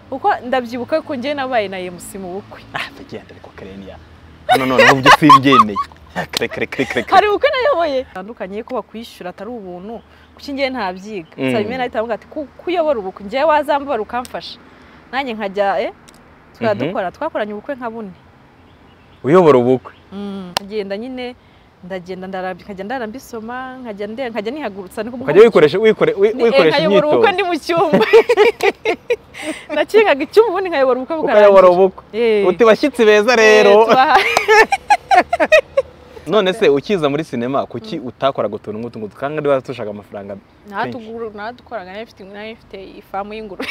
kuko ndabyibuka ko njye nabaye na emusi mu bukwe ndagenda ariko kareniya hano noneho ubwo simbyemeye kare kare kare kare kare hari ubukwe nayoboye bitandukanye ko bakwishyura atari ubuntu kuki njye ntabyiga Mm. saa rimwe na rimwe ati kuyobora ubukwe njye wazambara ukamfasha nanjye nkajya eh tukajya Mhm. dukora twakoranye ubukwe nka bune uyobora ubukwe Mm, ngenda nyine ndagenda ndara- nkajya ndara mbisoma nkajya nde- nkajya nihagurutsa niko ukajya wikoresha wikore wi- Ni- eh, wikoresha nkayobora imyitozo ubukwe ndi mu cyumba nakingaga icyumba ubundi nkayobora ubukwe ukayobora ubukwe Eh. uti bashyitsi beza Eh, rero tubaha- none se ukiza muri sinema kuki utakoraga utuntu nk'utu ngutu kandi niba dushaka amafaranga natuguru natukoraga nayo mfite nayo mfite ifamu y'ingurube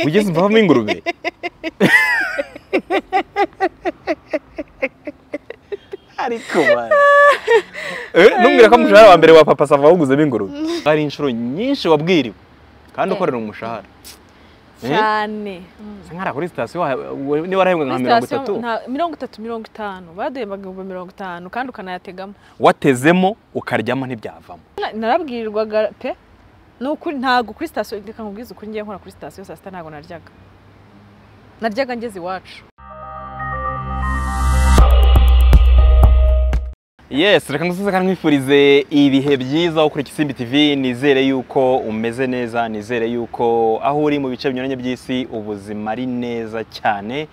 ugeze imvamo ingurube ariko bana. Eh, ntumbwire ko umushahara wa mbere wa papa sava wawuguzemo ingurube hari inshuro nyinshi wabwiriwe kandi Eh. ukorera umushahara Eh? cyane Bisa nk'aho ari kuri sitasiyo wa- wa- niba warahembwe nka Kuri mirongo sitasiyo itatu nta- mirongo itatu mirongo itanu baduhembaga ibihumbi mirongo itanu kandi ukanayategamo watezemo ukaryama nt'ibyavamo Na- narabwirirwaga pe ni ukuri ntabwo kuri sitasiyo reka nkubwize ukuri ngiye nkora kuri sitasiyo saa sita ntabwo naryaga naryaga ngeze iwacu yes reka ngusuze kandi nkwifurize ibihe byiza wo kuri Kisimbi TV nizere yuko umeze neza nizere yuko aho uri mu bice binyuranye by'isi ubuzima ari neza cyane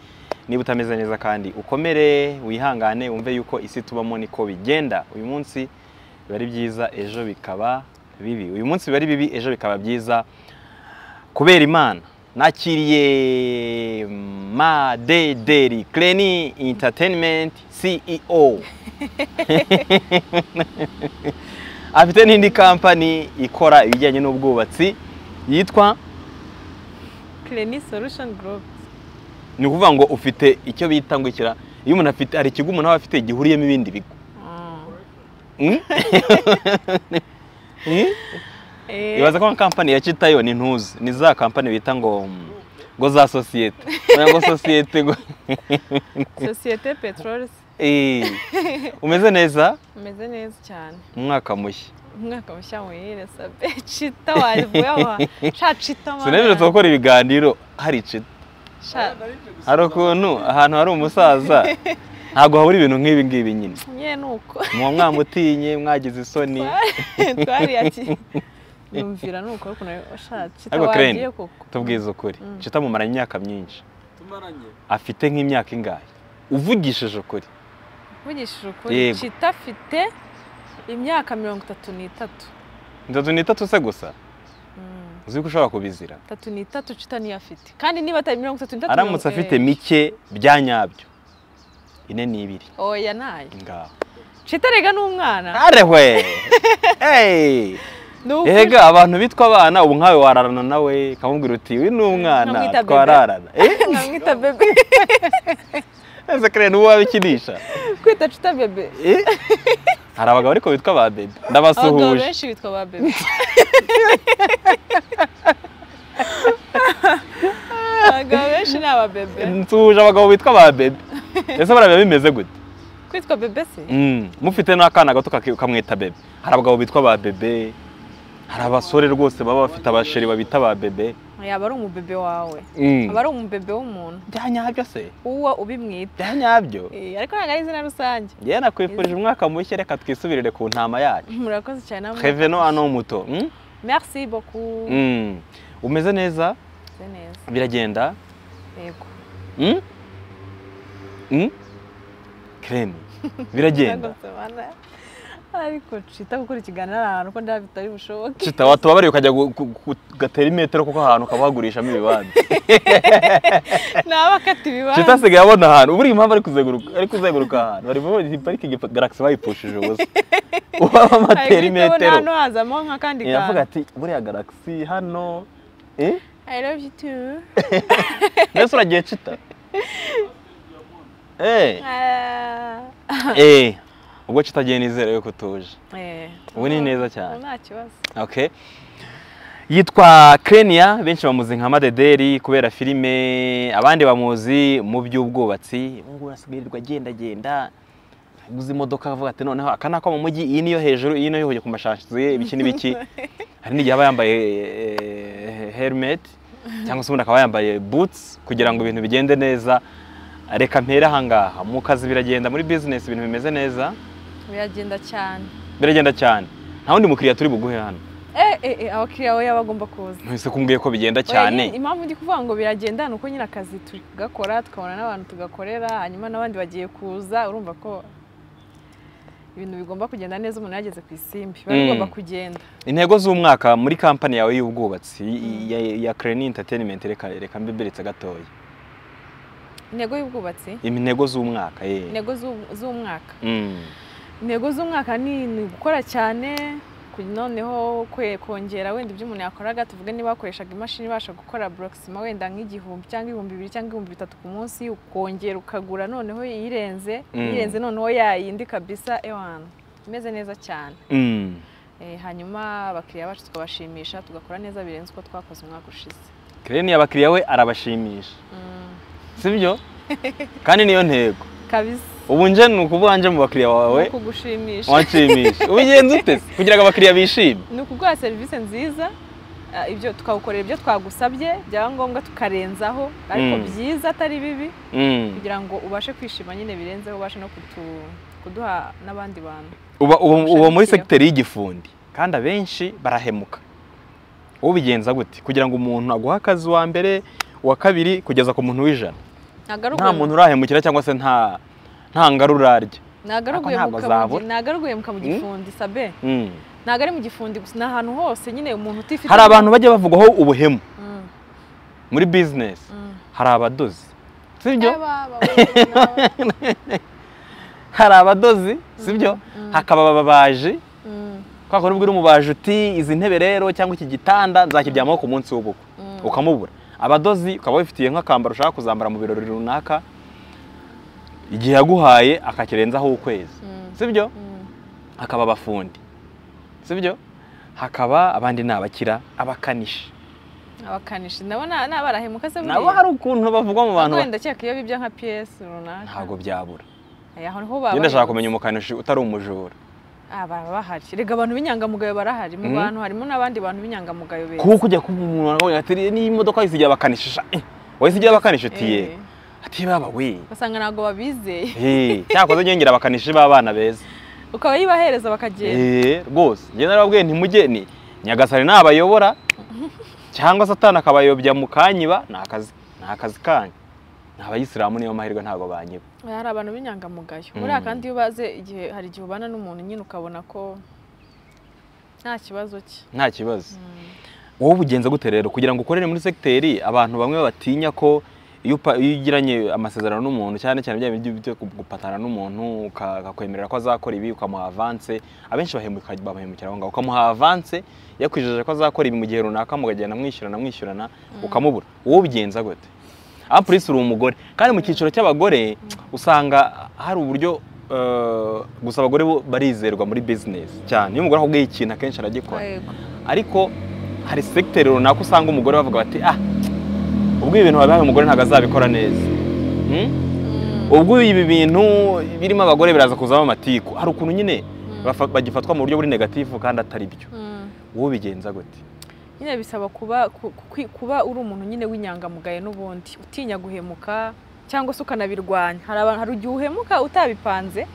niba utameze neza kandi ukomere wihangane wumve yuko isi tubamo niko bigenda uyu munsi biba ari byiza ejo bikaba bibi uyu munsi biba ari bibi ejo bikaba byiza kubera imana nakiriye madederi kreni entertainment ceo afite n'indi kampani ikora ibijyanye n'ubwubatsi yitwa kireni solution group ni ukuvuga ngo ufite icyo bita ngo ikira iyo umuntu afite hari ikigo umuntu aba afite gihuriyemo ibindi bigo Mm? Mm? ibaza ko nka kampani ya Chitayo ni ntuzi ni za kampani bita ngo mm, ngo za sosiyete Urabona ngo sosiyete ngo sosiyete peteroli Eh, umeze neza umeze neza cyane umwaka mushya umwaka mushya muhire sabe cita wavuye aho ha- sha cita sinabyo tugakora ibiganiro hari Chita hari ukuntu ahantu hari umusaza ntabwo habura ibintu nk'ibi ngibi nyine nye nuko muba mwamutinye mwagize isoni twari ati yumvira nuko ariko nayo sha cita Ariko Crane, wagiye koko tubwize ukuri Mm. Chita amumaranye imyaka myinshi tumaranye afite nk'imyaka ingahe uvugishije ukuri mvugishije ukuri Yego. cita afite imyaka mirongo itatu n'itatu itatu n'itatu se gusa Mm, uzi ko ushobora kubizira itatu n'itatu cita niyo afite kandi niba atari mirongo itatu n'itatu aramutse mirongo- afite eh, mike bya nyabyo ine n'ibiri oya nayo ngaho cita rega n'umwana arehwe Hey! ni ukuri. Yega abantu bitwa abana ubu nkawe wararana nawe ukamubwira uti uyu ni umwana Nkamwita bebe." twararana Eh, namwita bebe ese kare n'uwo wabikinisha kwita cita bebe Eh? hari abagabo ariko bitwa ba bebe abagabo ndabasuhuje benshi bitwa ba bebe abagabo benshi ni aba bebe nsuhuje abagabo bitwa ba bebe ese bariya bimeze gute kwitwa bebe se Mm, mufite n'akana gato kaki- ukamwita bebe hari abagabo bitwa ba bebe hari abasore rwose baba bafite abasheri babita ba bebe yaba ari umubebe wawe Mm. aba ari umubebe w'umuntu bya nyabyo se uwo ubimwita bya nyabyo Eh, ariko ntabwo ari izina rusange yewe nakwifurije umwaka mushya reka twisubirire ku ntama yacu murakoze cyane namwe heveno ano muto Mm? merci beaucoup Mm. umeze neza Meze neza biragenda yego Mm? Mm? Kren, biragenda Ntabwo nsobanura. ariko cita gukora ikiganiro ari ahantu ko ndabitari bushoboke Chita watubabariye ukajya gu- gu- gu- gatera imetero kuko ahantu ukaba wagurishamo ibibanza naba akata ibibanza Chita asigaye abona ahantu uburiye impamvu ari kuzenguruka ari kuzenguruka ahantu bari muri parike Galaxy bayipushije ubusa uwaba amatera Hari guhita ubona imetero hano hazamo nk'akandi yavuga kantu ati buriya Galaxy hano eh I love you too. mbese uragiye Chita eh Ah. eh ubwo Chita agiye nizera yuko utuje Eh, Ubu ni neza cyane. Nta kibazo. okay yitwa Krenia benshi bamuzi nka Madederi kubera filime abandi bamuzi mu by'ubwubatsi ubu ngubu asigayirirwa agendagenda aguze imodoka avuga ati noneho aka ni ako mu mujyi iyi niyo hejuru iyi niyo hujya ku mashashi ibiki n'ibiki hari n'igihe aba yambaye eh, helmet cyangwa se umuntu akaba yambaye butsi kugira ngo ibintu bigende neza reka mpere ahangaha mu kazi biragenda muri bizinesi ibintu bimeze neza biragenda cyane biragenda cyane nta wundi mukiriya turi buguhe hano eh eh eh, abakiriya we yaba agomba kuza ntese kumbwiye ko bigenda Oya, nyine cyane impamvu ndi kuvuga ngo biragenda ni uko nyine akazi tugakora tukabona n'abantu tugakorera hanyuma n'abandi bagiye kuza urumva ko ibintu bigomba kugenda neza umuntu yageze ku isimbi biba Mm. bigomba kugenda intego z'umwaka muri kampani yawe y'ubwubatsi i- ya, ya Crane Entertainment reka reka mbibiritse gatoya intego y'ubwubatsi intego z'umwaka eh intego z'u- z'umwaka mm. intego z'umwaka ni ni gukora cyane ku- noneho kwe- kongera wenda ibyo umuntu yakoraga tuvuge niba wakoreshaga imashini ibasha gukora borokisima wenda nk'igihumbi cyangwa ibihumbi bibiri cyangwa ibihumbi bitatu ku munsi ukongera ukagura noneho iyirenze Mm. iyirenze noneho yayindi kabisa ewana imeze neza cyane Mm. Eh, hanyuma abakiriya bacu tukabashimisha tugakora neza birenze uko twakoze umwaka ushize Crane abakiriya we arabashimisha Mm, sibyo kandi niyo ntego kabisa ubu nje ni ukuvuga nje mu bakiriya bawe ni ukugushimisha wanshimisha ubigenza ute se kugira ngo abakiriya bishime ni ukuguha serivisi nziza ah, ibyo tukawukorera ibyo twagusabye byaba ngombwa tukarenzaho ariko Mm. byiza atari bibi Mm. kugira ngo ubashe kwishima nyine birenzeho ubashe no kutu- kuduha n'abandi bantu uba uba- Kurusha uba abakiriya. muri segiteri y'igifundi kandi abenshi barahemuka ubigenza gute kugira ngo umuntu aguhe akazi wa mbere uwa kabiri kugeza ku muntu w'ijana ntago ari nta uguhe- muntu urahemukira cyangwa se nta nta ngarura arya ntago ari Ako uguhemuka mu ntabwo gi- azabura. ntago ari uguhemuka mu Mm. gifundi sabe Mm. ntago ari mu gifundi gusa ni ahantu hose nyine umuntu utifite hari abantu bajya bavugwaho ubuhemu Mm, muri bizinesi mm. hari abadozi sibyo Eh, ba- ba- ba- ba- hari abadozi sibyo Mm. hakaba ababaji Mm, kwa kundi ubwira umubaji uti izi ntebe rero cyangwa iki gitanda nzakiryamaho ku munsi w'ubukwe mm. ukamubura abadozi ukaba wifitiye nk'akambaro ushaka kuzambara mu birori runaka igihe yaguhaye akakirenzaho ukwezi Mm, sibyo mm. hakaba abafundi sibyo hakaba abandi ni abakira abakanishi abakanishi ndabona ni abarahemuka se nabo buriya? hari ukuntu bavugwa mu bantu Ntabwo ba- wenda cyeka iyo bibya nka piyesi runaka ntabwo byabura Aya, aho niho baba njye ndashaka bahembutse. kumenya umukanishi utari umujura Ah, baba bahari rega abantu b'inyangamugayo barahari mu Mhm. bantu harimo n'abandi bantu b'inyangamugayo beza kuko ujya kumva umuntu akavuga ati niyi modoka yisigiye abakanishi sha, eh, wayisigiye abakanishi uti Eh, yego ati baba we ugasanga ntabwo babizeye Eh, cyakoze nyongera abakanishi b'abana beza ukaba yibahereza bakagenda Eh, rwose njye narababwiye ntimugeni nyagasani nabayobora cyangwa satani akabayobya mu kanyiba ni akazi ni akazi kanyu ni abayisilamu niyo mahirwe ntabwo banyiba Oya, hari abantu b'inyangamugayo Mm. buriya kandi iyo ubaze igihe hari igihe ubana n'umuntu nyine ukabona ko nta kibazo cye nta kibazo Mm. wowe ubugenza gute rero kugira ngo ukorere muri segiteri abantu bamwe batinya ko iyo upa- iyo ugiranye amasezerano n'umuntu cyane cyane bya bindi byo gu- gupatana n'umuntu uka- akakwemerera ko azakora ibi ukamuha avanse abenshi bahemuka bahemukira aho ngaho ukamuha avanse yakwijeje ko azakora ibi mu gihe runaka mukagenda mwishyurana mwishyurana ukamubura wowe ubigenza gute aho polisi uri umugore kandi mu cyiciro cy'abagore usanga hari uburyo eh, gusa abagore bo barizerwa muri bizinesi cyane iyo umugore akubwiye ikintu akenshi aragikora Yego. ariko hari segiteri runaka usanga umugore bavuga bati ah ubwo ibi bintu wabihaye umugore ntabwo azabikora neza Hmm? Mm. ubwo ibi bintu birimo abagore biraza kuzamo amatiku hari ukuntu nyine Mm. bafa- bagifatwa mu buryo buri negatifu kandi atari byo Mm. wowe ubigenza gute nyine bisaba kuba ku- ku- kuba uri umuntu nyine w'inyangamugayo n'ubundi utinya guhemuka cyangwa se ukanabirwanya hari abantu hari igihe uhemuka utabipanze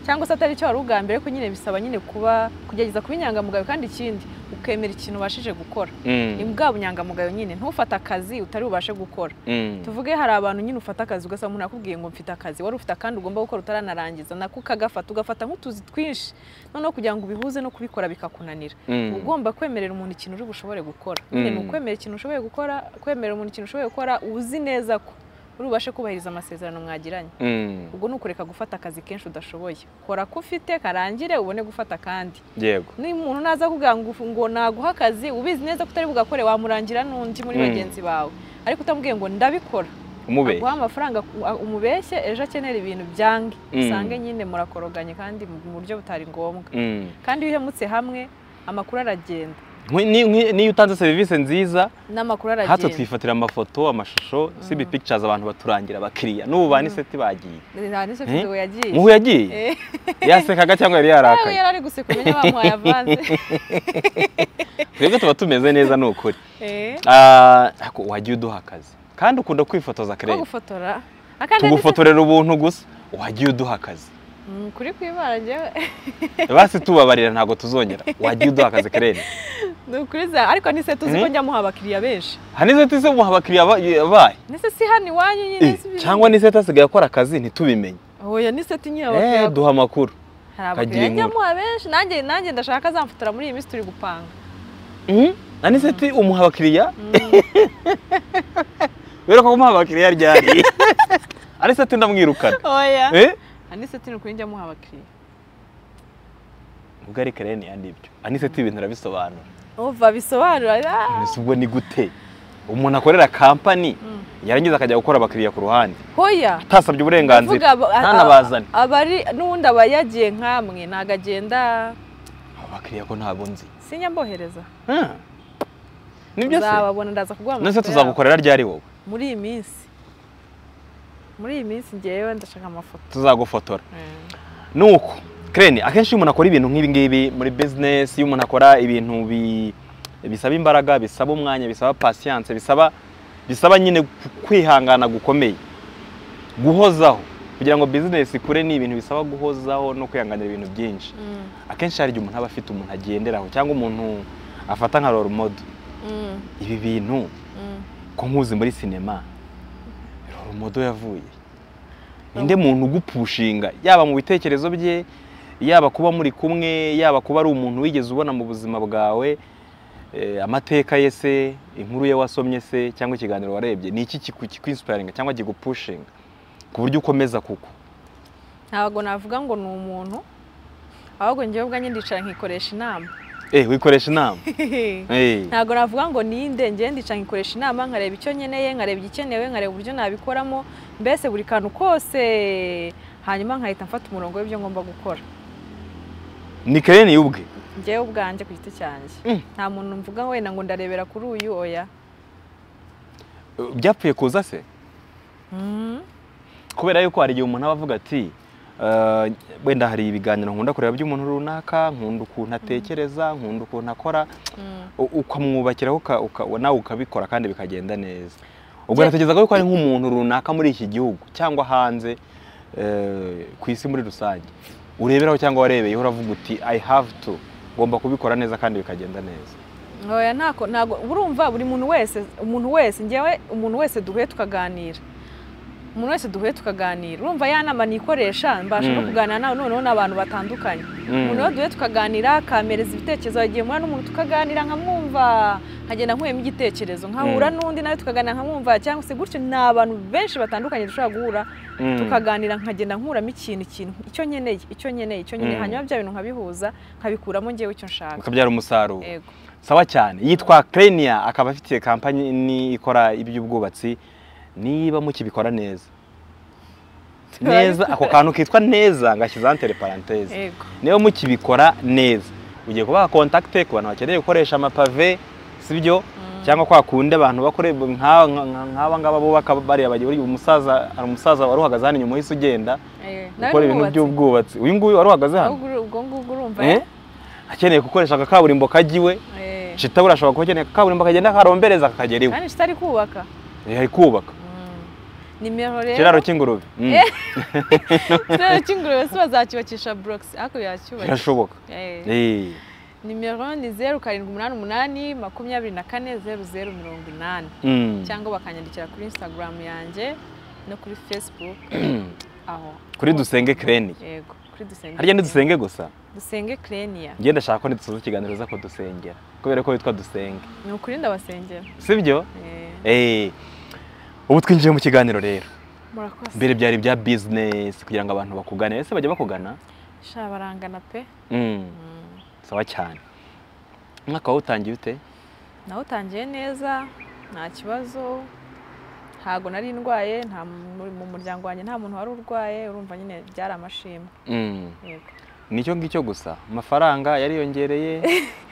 cyangwa se atari cyo wari ugambye ariko nyine bisaba nyine kuba kugerageza kuba inyangamugayo kandi ikindi ukemera ikintu ubashije gukora ni Mm, bwa bunyangamugayo nyine ntufate akazi utari bubashe gukora mm, tuvuge hari abantu nyine ufata akazi ugasanga umuntu akubwiye ngo mfite akazi wari ufite akandi ugomba gukora utaranarangiza nako ukagafata ugafata nk'utuzi twinshi noneho kugira ngo ubihuze no kubikora bikakunanira mm. uba ugomba kwemerera umuntu ikintu uri bushobore gukora nyine ni Mm. ukwemera ikintu ushoboye gukora kwemerera umuntu ikintu ushoboye gukora uzi neza ko uri bubashe kubahiriza amasezerano mwagiranye Mm, ubwo ni ukureka gufata akazi kenshi udashoboye kora ko ufite karangire ubone gufata akandi yego niba umuntu naza akubwira ngo ufu- ngo naguha akazi ubizi neza ko utari bugakore wamurangira n'undi muri Mm. bagenzi bawe ariko utamubwiye ngo ndabikora umube aguha amafaranga ku- umubeshye ejo akenera ibintu byange Mm. usange nyine murakoroganye kandi mu buryo butari ngombwa Mm. kandi iyo uhemutse hamwe amakuru aragenda Nkwi- ni- nkwi- niyo utanze serivisi nziza n'amakuru hatwe aragenda twifatira amafoto amashusho cb pictures abantu baturangira abakiriya n'ubu ba niseti bagiye nta Eh? n'isuku yagiye muhu yagiye Eh, yasekaga cyangwa yari nawe yarakaye yari ari guseka umenya bamuhaye avanze twebwe tuba tumeze neza ni ukuri Eh, Ah, ariko wagiye uduha akazi kandi ukunda kwifotoza ko kare gufotora akandi tugufotorera ubuntu gusa wagiye uduha akazi ndetse- Mm, kuri kwibara njyewe basi tubabarira ntabwo tuzongera wagiye uduha akazi kare ni ukuri za ariko nise tuzi ko Mm. njya muha abakiriya benshi hanize tise muha abakiriya ba- bayo nise si hano iwanyu Eh, nyine si biri- cyangwa niseti asigaye akora akazi ntitubimenye oya nise tinyira Eh, abakiriya duha amakuru hari kagira abakiriya njya muha benshi nanjye nanjye ndashaka azamfotora muri iyi minsi turi gupanga aniseti umuha abakiriya Mm, rero ko kumuha abakiriya ryari aniseti ndamwirukana oya Eh? anise ni ukuri njya muha abakiriya ubwo ari kare niya nibyo aniseti ibintu arabisobanura umva bisobanura ah. ese ubwo ni gute umuntu akorera kampani Mm. yarangiza akajya gukora abakiriya ku ruhande hoya utasabye uburenganzira Ndavuga aba- ntanabazane abari n'ubundi aba yagiye nkamwe ntabwo agenda abo bakiriya ko ntabwo nzi sinya mbohereza Ah. nibyo se uzababona ndaza kuguha nese amafoto yabo. tuzagukorera ryari wowe muri iyi minsi muri iyi minsi ngewe ndashaka amafoto tuzagufotora nuko kreni akenshi iyo umuntu akora ibintu nk'ibi ngibi muri bizinesi iyo umuntu akora ibintu bi- bisaba imbaraga bisaba umwanya bisaba pasiyanse bisaba bisaba nyine kwihangana gukomeye guhozaho kugira ngo bizinesi ikure ni ibintu bisaba guhozaho no kwihanganira ibintu byinshi Mm, akenshi hari igihe umuntu aba afite umuntu agenderaho cyangwa umuntu afata nka role model mm, ibi bintu mm. ko nkuzi muri sinema role model yavuye ninde muntu ugupushinga yaba mu bitekerezo bye yaba kuba muri kumwe yaba kuba ari umuntu wigeze ubona mu buzima bwawe eh, amateka ye se inkuru ye wasomye se cyangwa ikiganiro warebye ni iki kiku- kikwinsparinga cyangwa kigupushinga ku buryo ukomeza kuko ntabwo navuga ngo ni umuntu ahubwo ngewe ubwanjye ndicara nkikoresha inama eh wikoresha inama eh ntabwo navuga ngo ninde ngewe ndicara nkikoresha inama nkareba icyo nkeneye nkareba igikenewe nkareba uburyo nabikoramo mbese buri kantu kose hanyuma nkahita mfata umurongo w'ibyo ngomba gukora ni kereni yubwe ngewe ubwanjye ku giti cyanjye Mm. nta muntu mvuga wenda ngo ndarebera kuri uyu oya Eh, byapfuye kuza se Mm. kubera yuko hari igihe umuntu aba avuga ati "Eh, wenda hari ibiganiro nkunda kureba by'umuntu runaka nkunda ukuntu atekereza nkunda ukuntu akora Mm. u- ukamwubakiraho uka- uka- nawe ukabikora kandi bikagenda neza ubwo Jye- natekerezaga yuko ari nk'umuntu runaka muri iki gihugu cyangwa hanze eh, ku isi muri rusange ureberaho cyangwa warebeyeho uravuga uti i have to ngomba kubikora neza kandi bikagenda neza oya ntako ntago urumva buri muntu wese umuntu wese ngewe umuntu wese duhuye tukaganira umuntu wese duhuye tukaganira urumva ya nama nikoresha mbasha no Mm. kuganira nawe noneho n'abantu batandukanye umuntu Mm. rero duhuye tukaganira akamereza ibitekerezo yagiye muri n'umuntu tukaganira nkamwumva nkagenda nkuyemo igitekerezo nkahura Mm. n'undi nawe tukaganira nkamwumva cyangwa se gutyo ni abantu benshi batandukanye dushobora guhura Mm. tukaganira nkagenda nkuramo ikintu ikintu icyo nkeneye icyo nkeneye icyo nkeneye Mm. hanyuma bya bintu nkabihuza nkabikuramo ngewe icyo nshaka bikabyara umusaruro yego sawa cyane yitwa Krenia akaba afitiye kampani ikora iby'ubwubatsi niba mukibikora neza neza ako kantu kitwa neza ngashyizeho antere paranteze yego niba mukibikora neza ugiye kubaha kontakite ku bantu bakeneye gukoresha amapave sibyo cyangwa kwa kundi abantu bakore nk'aba- nka- nk'aba ngaba bubaka bariya bagiye buriya umusaza hari umusaza wari uhagaze hano inyuma y'isi ugenda Eh, nawe gukora ibintu n'umwubatsi. by'ubwubatsi uyu nguyu wari uhagaze hano Ahubwo uru- ubwo ngubwo urumva Eh? akeneye gukoresha agakaburimbo kagiwe eh, shita burashobora kuba akeneye kaburimbo akagenda akarombereza akagera iwe kandi kitari kubaka Eh, ari kubaka nimero rero ikiraro cy'ingurube Mm, ikiraro cy'ingurube si bazakibakisha burokisi ariko yacyubaka birashoboka Eh, Eh, nimero ni zeru karindwi umunani umunani makumyabiri na kane zeru zeru mirongo inani mm. cyangwa bakanyandikira kuri insitagaramu yanjye no kuri facebook aho kuri dusenge kreni yego kuri dusenge harya ntidusenge gusa dusenge kreniya njye ndashaka ko ntidusoza ikiganiro uza kudusengera kubera ko witwa dusenge ni ukuri ndabasengera sibyo Eh, Eh, ubu twinjiye mu kiganiro rero murakoze mbere byari bya bizinesi kugira ngo abantu bakugane ese bajya bakugana sha barangana pe Mm, Mm. sawa cyane umwaka wawe utangiye ute nawe utangiye neza nta kibazo ntabwo nari ndwaye nta mu mu muryango wanjye nta muntu wari urwaye urumva nyine byari amashimwe Mm. yego nicyo ngicyo gusa amafaranga yariyongereye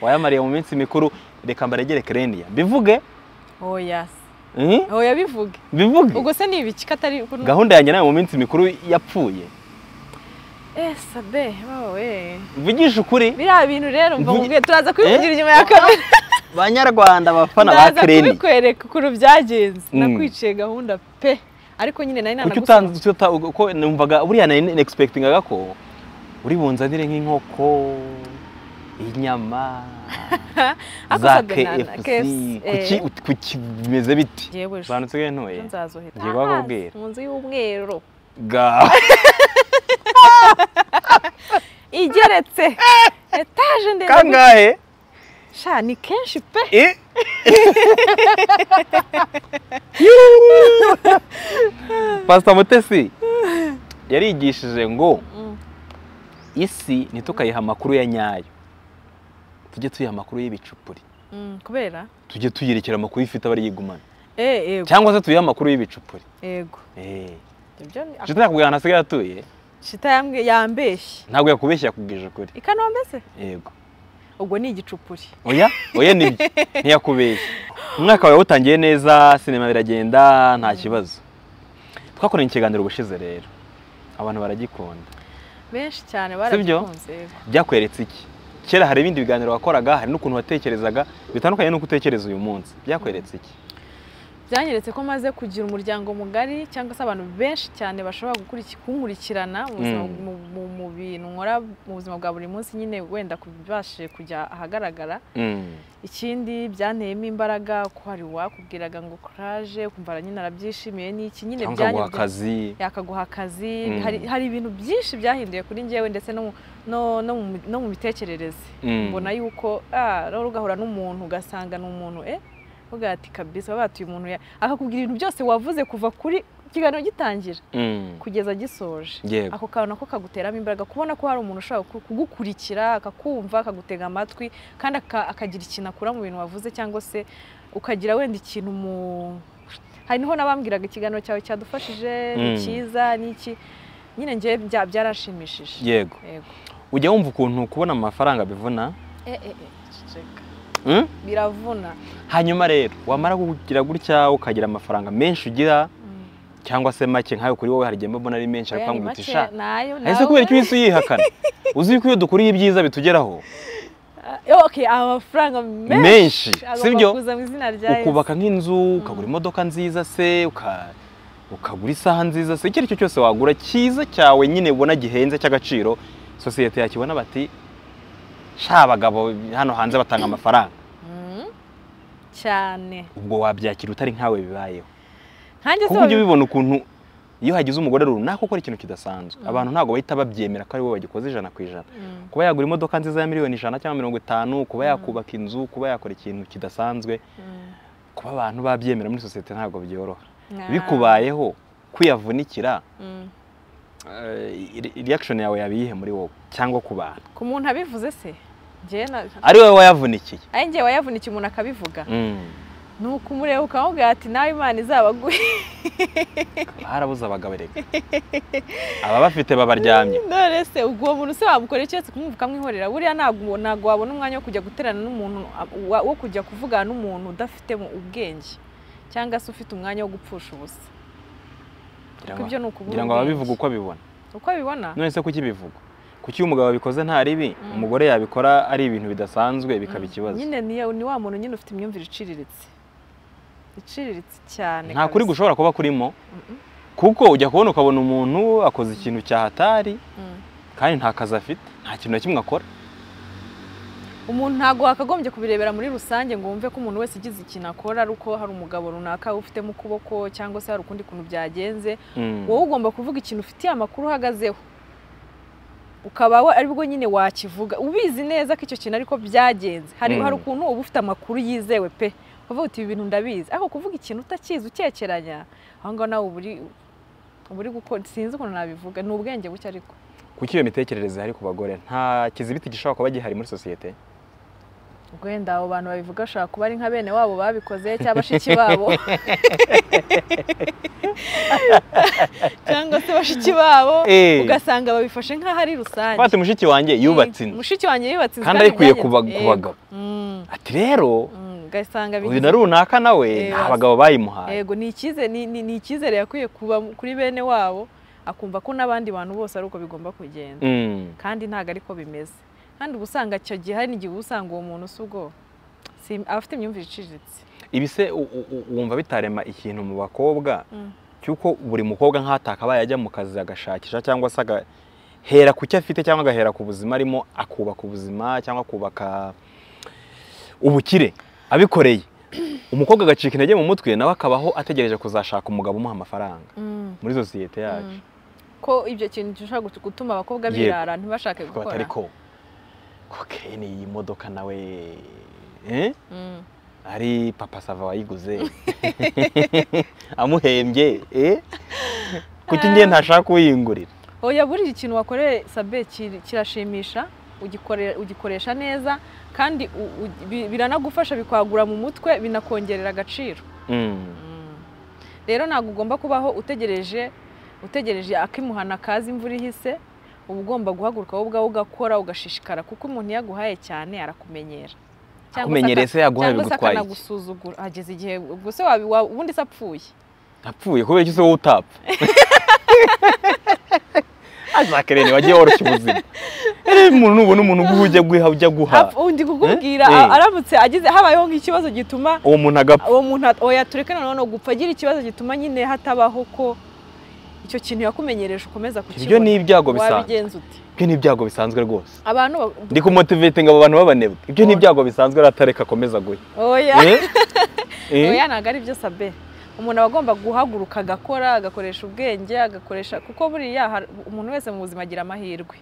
wayamariye mu minsi mikuru reka mbaregere kereniya bivuge oya se Mhm. oya bivuge bivuge ubwo se ni ibiki ko atari gahunda yanjye nawe mu minsi mikuru yapfuye ese be wowe mvugisha ukuri biriya bintu rero mva Mvugi- mubwiye turaza kubivugira inyuma ya kamera banyarwanda abafana ba ndaza kereni kubikwereka ukuntu byagenze Mm. nakwiciye gahunda pe ariko nyine nari kuki nanagusaba utanze uta- uko numvaga buriya nari negispekitingaga ko uri bunzanire nk'inkoko inyama Ako za sabwe na- na- kfc KFC, kuki eh. ut- kuki bimeze biti Jewe sha. banutse gahe ntoye nzazohita Ngiye kubakubwira. mu nzu y'umweru ga igeretse etaje ndende kangahe sha ni kenshi pe Eh? pastor mutesi yarigishije ngo Mm. isi ntitukayiha amakuru ya nyayo tujye tuyiha amakuru y'ibicupuri Mm, kubera tujye tuyerekera amakuru ifite abariyigumana Eh, yego cyangwa se tuyihe amakuru y'ibicupuri yego Eh. ibyo ni- shita yakubwira ahantu hasigaye atuye shita yambwiye yambeshye ntabwo yakubeshya yakubwije ukuri i kanombe se yego ubwo ni igicupuri oya oya nibyo ntiyakubeshya umwaka wawe wutangiye neza sinema biragenda nta kibazo twakoranye ikiganiro ubushize rero abantu baragikunda benshi cyane byo? barabikunze yego. byakweretse iki kera hari ibindi biganiro wakoraga hari n'ukuntu watekerezaga bitandukanye n'uko utekereza uyu munsi byakweretse iki byanyeretse ko maze kugira umuryango mugari cyangwa se abantu benshi cyane bashobora gukuriki- kunkurikirana mu buzima- Mm. mu- mu- mu bintu nkora mu buzima bwa buri munsi nyine wenda kubashije kujya ahagaragara Mm. ikindi byanteyemo imbaraga ko hari uwakubwiraga ngo kuraje kumva nyine arabyishimiye n'iki nyine cyangwa byanyuze- guha akazi yakaguha akazi Mm. hari, hari ibintu byinshi byahinduye kuri njyewe ndetse no, mu- no, no, mu- no mu mitekerereze Mm. mbona yuko ah, rero ugahura n'umuntu ugasanga ni umuntu eh uvuga ati kabisa baba batuye umuntu ya- akakubwira ibintu byose wavuze kuva kuri ikiganiro gitangira Mm. kugeza gisoje yego ako kantu nako kaguteramo imbaraga kubona ko hari umuntu ushobora ku- kugukurikira akakumva akagutega amatwi kandi aka- akagira ikintu akura mu bintu wavuze cyangwa se ukagira wenda ikintu mu hari niho nabambwiraga ikiganiro cyawe cyadufashije ni Mm. cyiza n'iki nyine njye bya- byarashimishije yego yego ujya wumva ukuntu kubona amafaranga bivuna eh eh eh ceceka. Mm? biravuna hanyuma rero wamara kugira gutya ukagira amafaranga menshi ugira cyangwa se make nkayo kuri wowe hari igihe mba mbona ari menshi ariko nkamuguti sha ese kubera icyo uhise uyihakana uzi ko iyo dukuriye ibyiza bitugeraho amafaranga Menshi, menshi sibyo? agomba kuza mu izina rya ukubaka nk'inzu ukagura Mm. imodoka nziza se uka- ukagura isaha nziza se icyo ari cyo cyose wagura cyiza cyawe nyine ubona gihenze cy'agaciro sosiyete yakibona bati sha abagabo hano hanze batanga amafaranga Yesu. Mm. cyane ubwo wabyakira utari nkawe bibayeho nkanjye se kuko wabi- ujya ubibona ukuntu iyo hagize umugore runaka ukora ikintu kidasanzwe Mm. abantu ntabwo bahita babyemera ko ari wowe bagikoze ijana ku ijana Mm. kuba yagura imodoka nziza ya miliyoni ijana cyangwa mirongo itanu kuba Mm. yakubaka inzu kuba yakora ikintu kidasanzwe Mm. kuba abantu babyemera muri sosiyete ntabwo byoroha Nah. bikubayeho kwiyavunikira Mm. reaction yawe yabiyihe muri wowe cyangwa ku bantu ku muntu abivuze se njye na ari wowe wayavunikiye ari njye wayavunikiye umuntu akabivuga Mm. ni ukumureba ukamubwira ati nawe imana izabaguhe barabuze abagabo reka aba bafite babaryamye none se ubwo uwo muntu se wamukorera keretse kumuvuga ukamwihorera buriya ntabwo ntabwo wabona umwanya wo kujya guterana n'umuntu wa- wo kujya kuvugana n'umuntu udafitemo ubwenge cyangwa se ufite umwanya wo gupfusha ubusa Ngira kuko ngo- ibyo ni ukubura ngira ngo ubwenge. ababivuga uko bibona uko bibona none se kuki bivuga kuki iyo umugabo abikoze nta ribi Mm. umugore yabikora ari ibintu bidasanzwe bikaba Mm. ikibazo nyine ni ni wa muntu nyine ufite imyumvire iciriritse iciriritse cyane nta kuri kabisa. gushobora kuba kurimo Mm-mm. kuko ujya kubona ukabona umuntu akoze ikintu cyahatari Mm. kandi nta kazi afite nta kintu na kimwe akora umuntu ntabwo wakagombye kubirebera muri rusange ngo wumve ko umuntu wese ugize ikintu akora ari uko hari umugabo runaka ufitemo ukuboko cyangwa se hari ukundi kuntu byagenze Mm. wowe ugomba kuvuga ikintu ufitiye amakuru uhagazeho ukaba we- aribwo nyine wakivuga ubizi neza ko icyo kintu ariko byagenze hari Mm. hari ukuntu uba ufite amakuru yizewe pe uvuga uti ibi bintu ndabizi ariko kuvuga ikintu utakizi ukekeranya aho ngaho nawe uba uri- uba uri gukora sinzi ukuntu nabivuga ni ubwenge buke ariko kuki iyo mitekerereze ihari ku bagore nta kizibiti gishobora kuba gihari muri sosiyete ubwo wenda abo bantu babivuga bashobora kuba ari nka bene wabo babikoze cyangwa bashiki babo cyangwa se bashiki babo Eh. ugasanga babifashe nk'aho ari rusange twate mushiki wanjye yubatse Mm, inzu mushiki wanjye yubatse inzu kandi ayikuye bijyanye- ku ba- ku Yego. bagabo Mm, ati rero mm, ugasanga uyu bigize- na runaka nawe Eh, nta basi. bagabo bayimuhaye yego ni icyizere ni- ni- ni icyizere yakwiye kuba kuri bene wabo akumva ko n'abandi bantu bose ari uko bigomba kugenda Mm. kandi ntabwo ariko bimeze kandi uba usanga icyo gihe hari n'igihe uba usanga uwo muntu si ubwo si- afite imyumvire iciriritse ibi se u- u- u- wumva bitarema ikintu mu bakobwa Mm. cy'uko buri mukobwa nk'atakabaye ajya mu kazi agashakisha cyangwa se agahera ku cyo afite cyangwa agahera ku buzima arimo akubaka ubuzima cyangwa akubaka ubukire abikoreye umukobwa agacika intege mu mutwe nawe akabaho ategereje kuzashaka umugabo umuha amafaranga muri sosiyete yacu Mm. ko ibyo kintu gishobora gut- gutuma abakobwa Yego. birara ntibashake tukaba atari gukora ko koke ni iyi modoka nawe eh? Mm. ari papa sava wayiguze amuhembye eh? kuki ngiye ntashaka uyingurira oya buri ikintu wakoreye sabe kiri- kirashimisha ugikore- ugikoresha neza kandi u- u- bi- biranagufasha bikwagura mu mutwe binakongerera agaciro Mm. rero ntabwo ugomba kubaho utegereje utegereje akimuhana kazi imvura ihise uba ugomba guhaguruka wowe ubwawe ugakora ugashishikara kuko umuntu iyo aguhaye cyane arakumenyera Cyangwa se kumenyereye aka- se yaguhaye cyangwa se bigutwaye iki akanagusuzugura hageze igihe ubwo se wabi- wa- ubundi se apfuye apfuye kubera iki se wowe utapfa azakerene wagiye woroshya ubuzima rero umuntu nubona umuntu uguha ujya guha ujya guha Apfu- undi kukubwira Eh? Eh. aramutse agize habayeho nk'ikibazo gituma uwo muntu agapfa uwo muntu at- oya tureke noneho no gupfa agira ikibazo gituma nyine hatabaho ko icyo kintu yakumenyereje ukomeza ibyo ni kukibona ibyago bisanzwe wabigenza ute ibyo ni ibyago bisanzwe rwose abantu ba- ndi kumotivate ngo abo bantu b'abanebwe ibyo ni ibyago bisanzwe ratareka akomeza guha oya Eh? Eh? oya ntabwo ari byo sabe umuntu aba agomba guhaguruka agakora agakoresha ubwenge agakoresha kuko buriya har- umuntu wese mu buzima agira amahirwe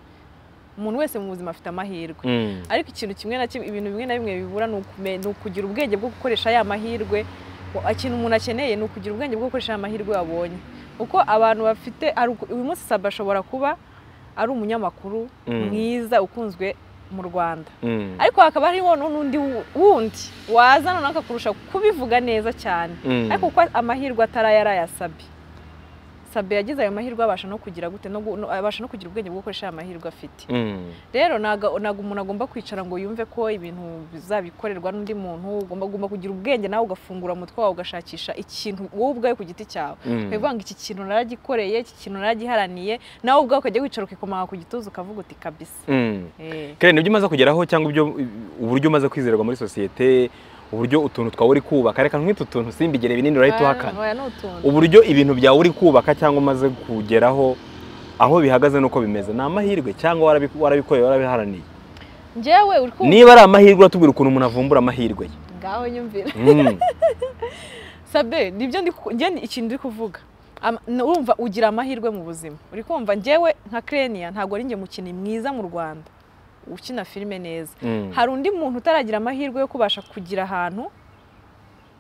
umuntu wese mu buzima afite amahirwe Mm. ariko ikintu kimwe na kimwe ibintu bimwe na bimwe bibura ni ukume- ni ukugira ubwenge bwo gukoresha ya mahirwe Wa- ikintu umuntu akeneye ni ukugira ubwenge bwo gukoresha ya mahirwe wabonye kuko abantu bafite hari uku- uyu munsi sabe ashobora kuba ari umunyamakuru Mm. mwiza ukunzwe mu rwanda Mm. ariko hakaba hariho nu- n'undi wu- wundi waza noneho akakurusha kubivuga neza cyane Mm. ariko kuko amahirwe ataraye ari aya sabe sabe yagize ayo mahirwe abasha no kugira gute no gu- no- abasha no kugira ubwenge bwo gukoresha aya mahirwe afite Mm. rero ntabwo ntabwo umuntu agomba kwicara ngo yumve ko ibintu bizabikorerwa n'undi muntu ugomba ugomba kugira ubwenge nawe ugafungura umutwe wawe ugashakisha ikintu wowe ubwawe ku giti cyawe Mm. ukavuga ngo iki kintu naragikoreye iki kintu naragiharaniye nawe ubwawe ukajya wicara ukikomanga ku gituza ukavuga uti kabisa Mm. Eh. Karen, ibyo umaze kugeraho cyangwa ibyo uburyo umaze kwizerwa muri sosiyete uburyo utuntu twawe uri kubaka reka nk'itu tuntu simbigere binini urahita uhakana Oya, ni utuntu uburyo ibintu byawe uri kubaka cyangwa umaze kugeraho aho bihagaze n'uko bimeze ni amahirwe cyangwa warabi- warabikoreye warabiharaniye njyewe uri kumva niba ari amahirwe uratubwira ukuntu umuntu avumbura amahirwe ye ngaho nyumvira Mm. sabe nibyo ndi ku- njye ni ikintu ndi kuvuga Ama- n- urumva ugira amahirwe mu buzima uri kumva njyewe nka kereniya ntabwo ari njye mukinnyi mwiza mu rwanda ukina filime neza Mm. hari undi muntu utaragira amahirwe yo kubasha kugira ahantu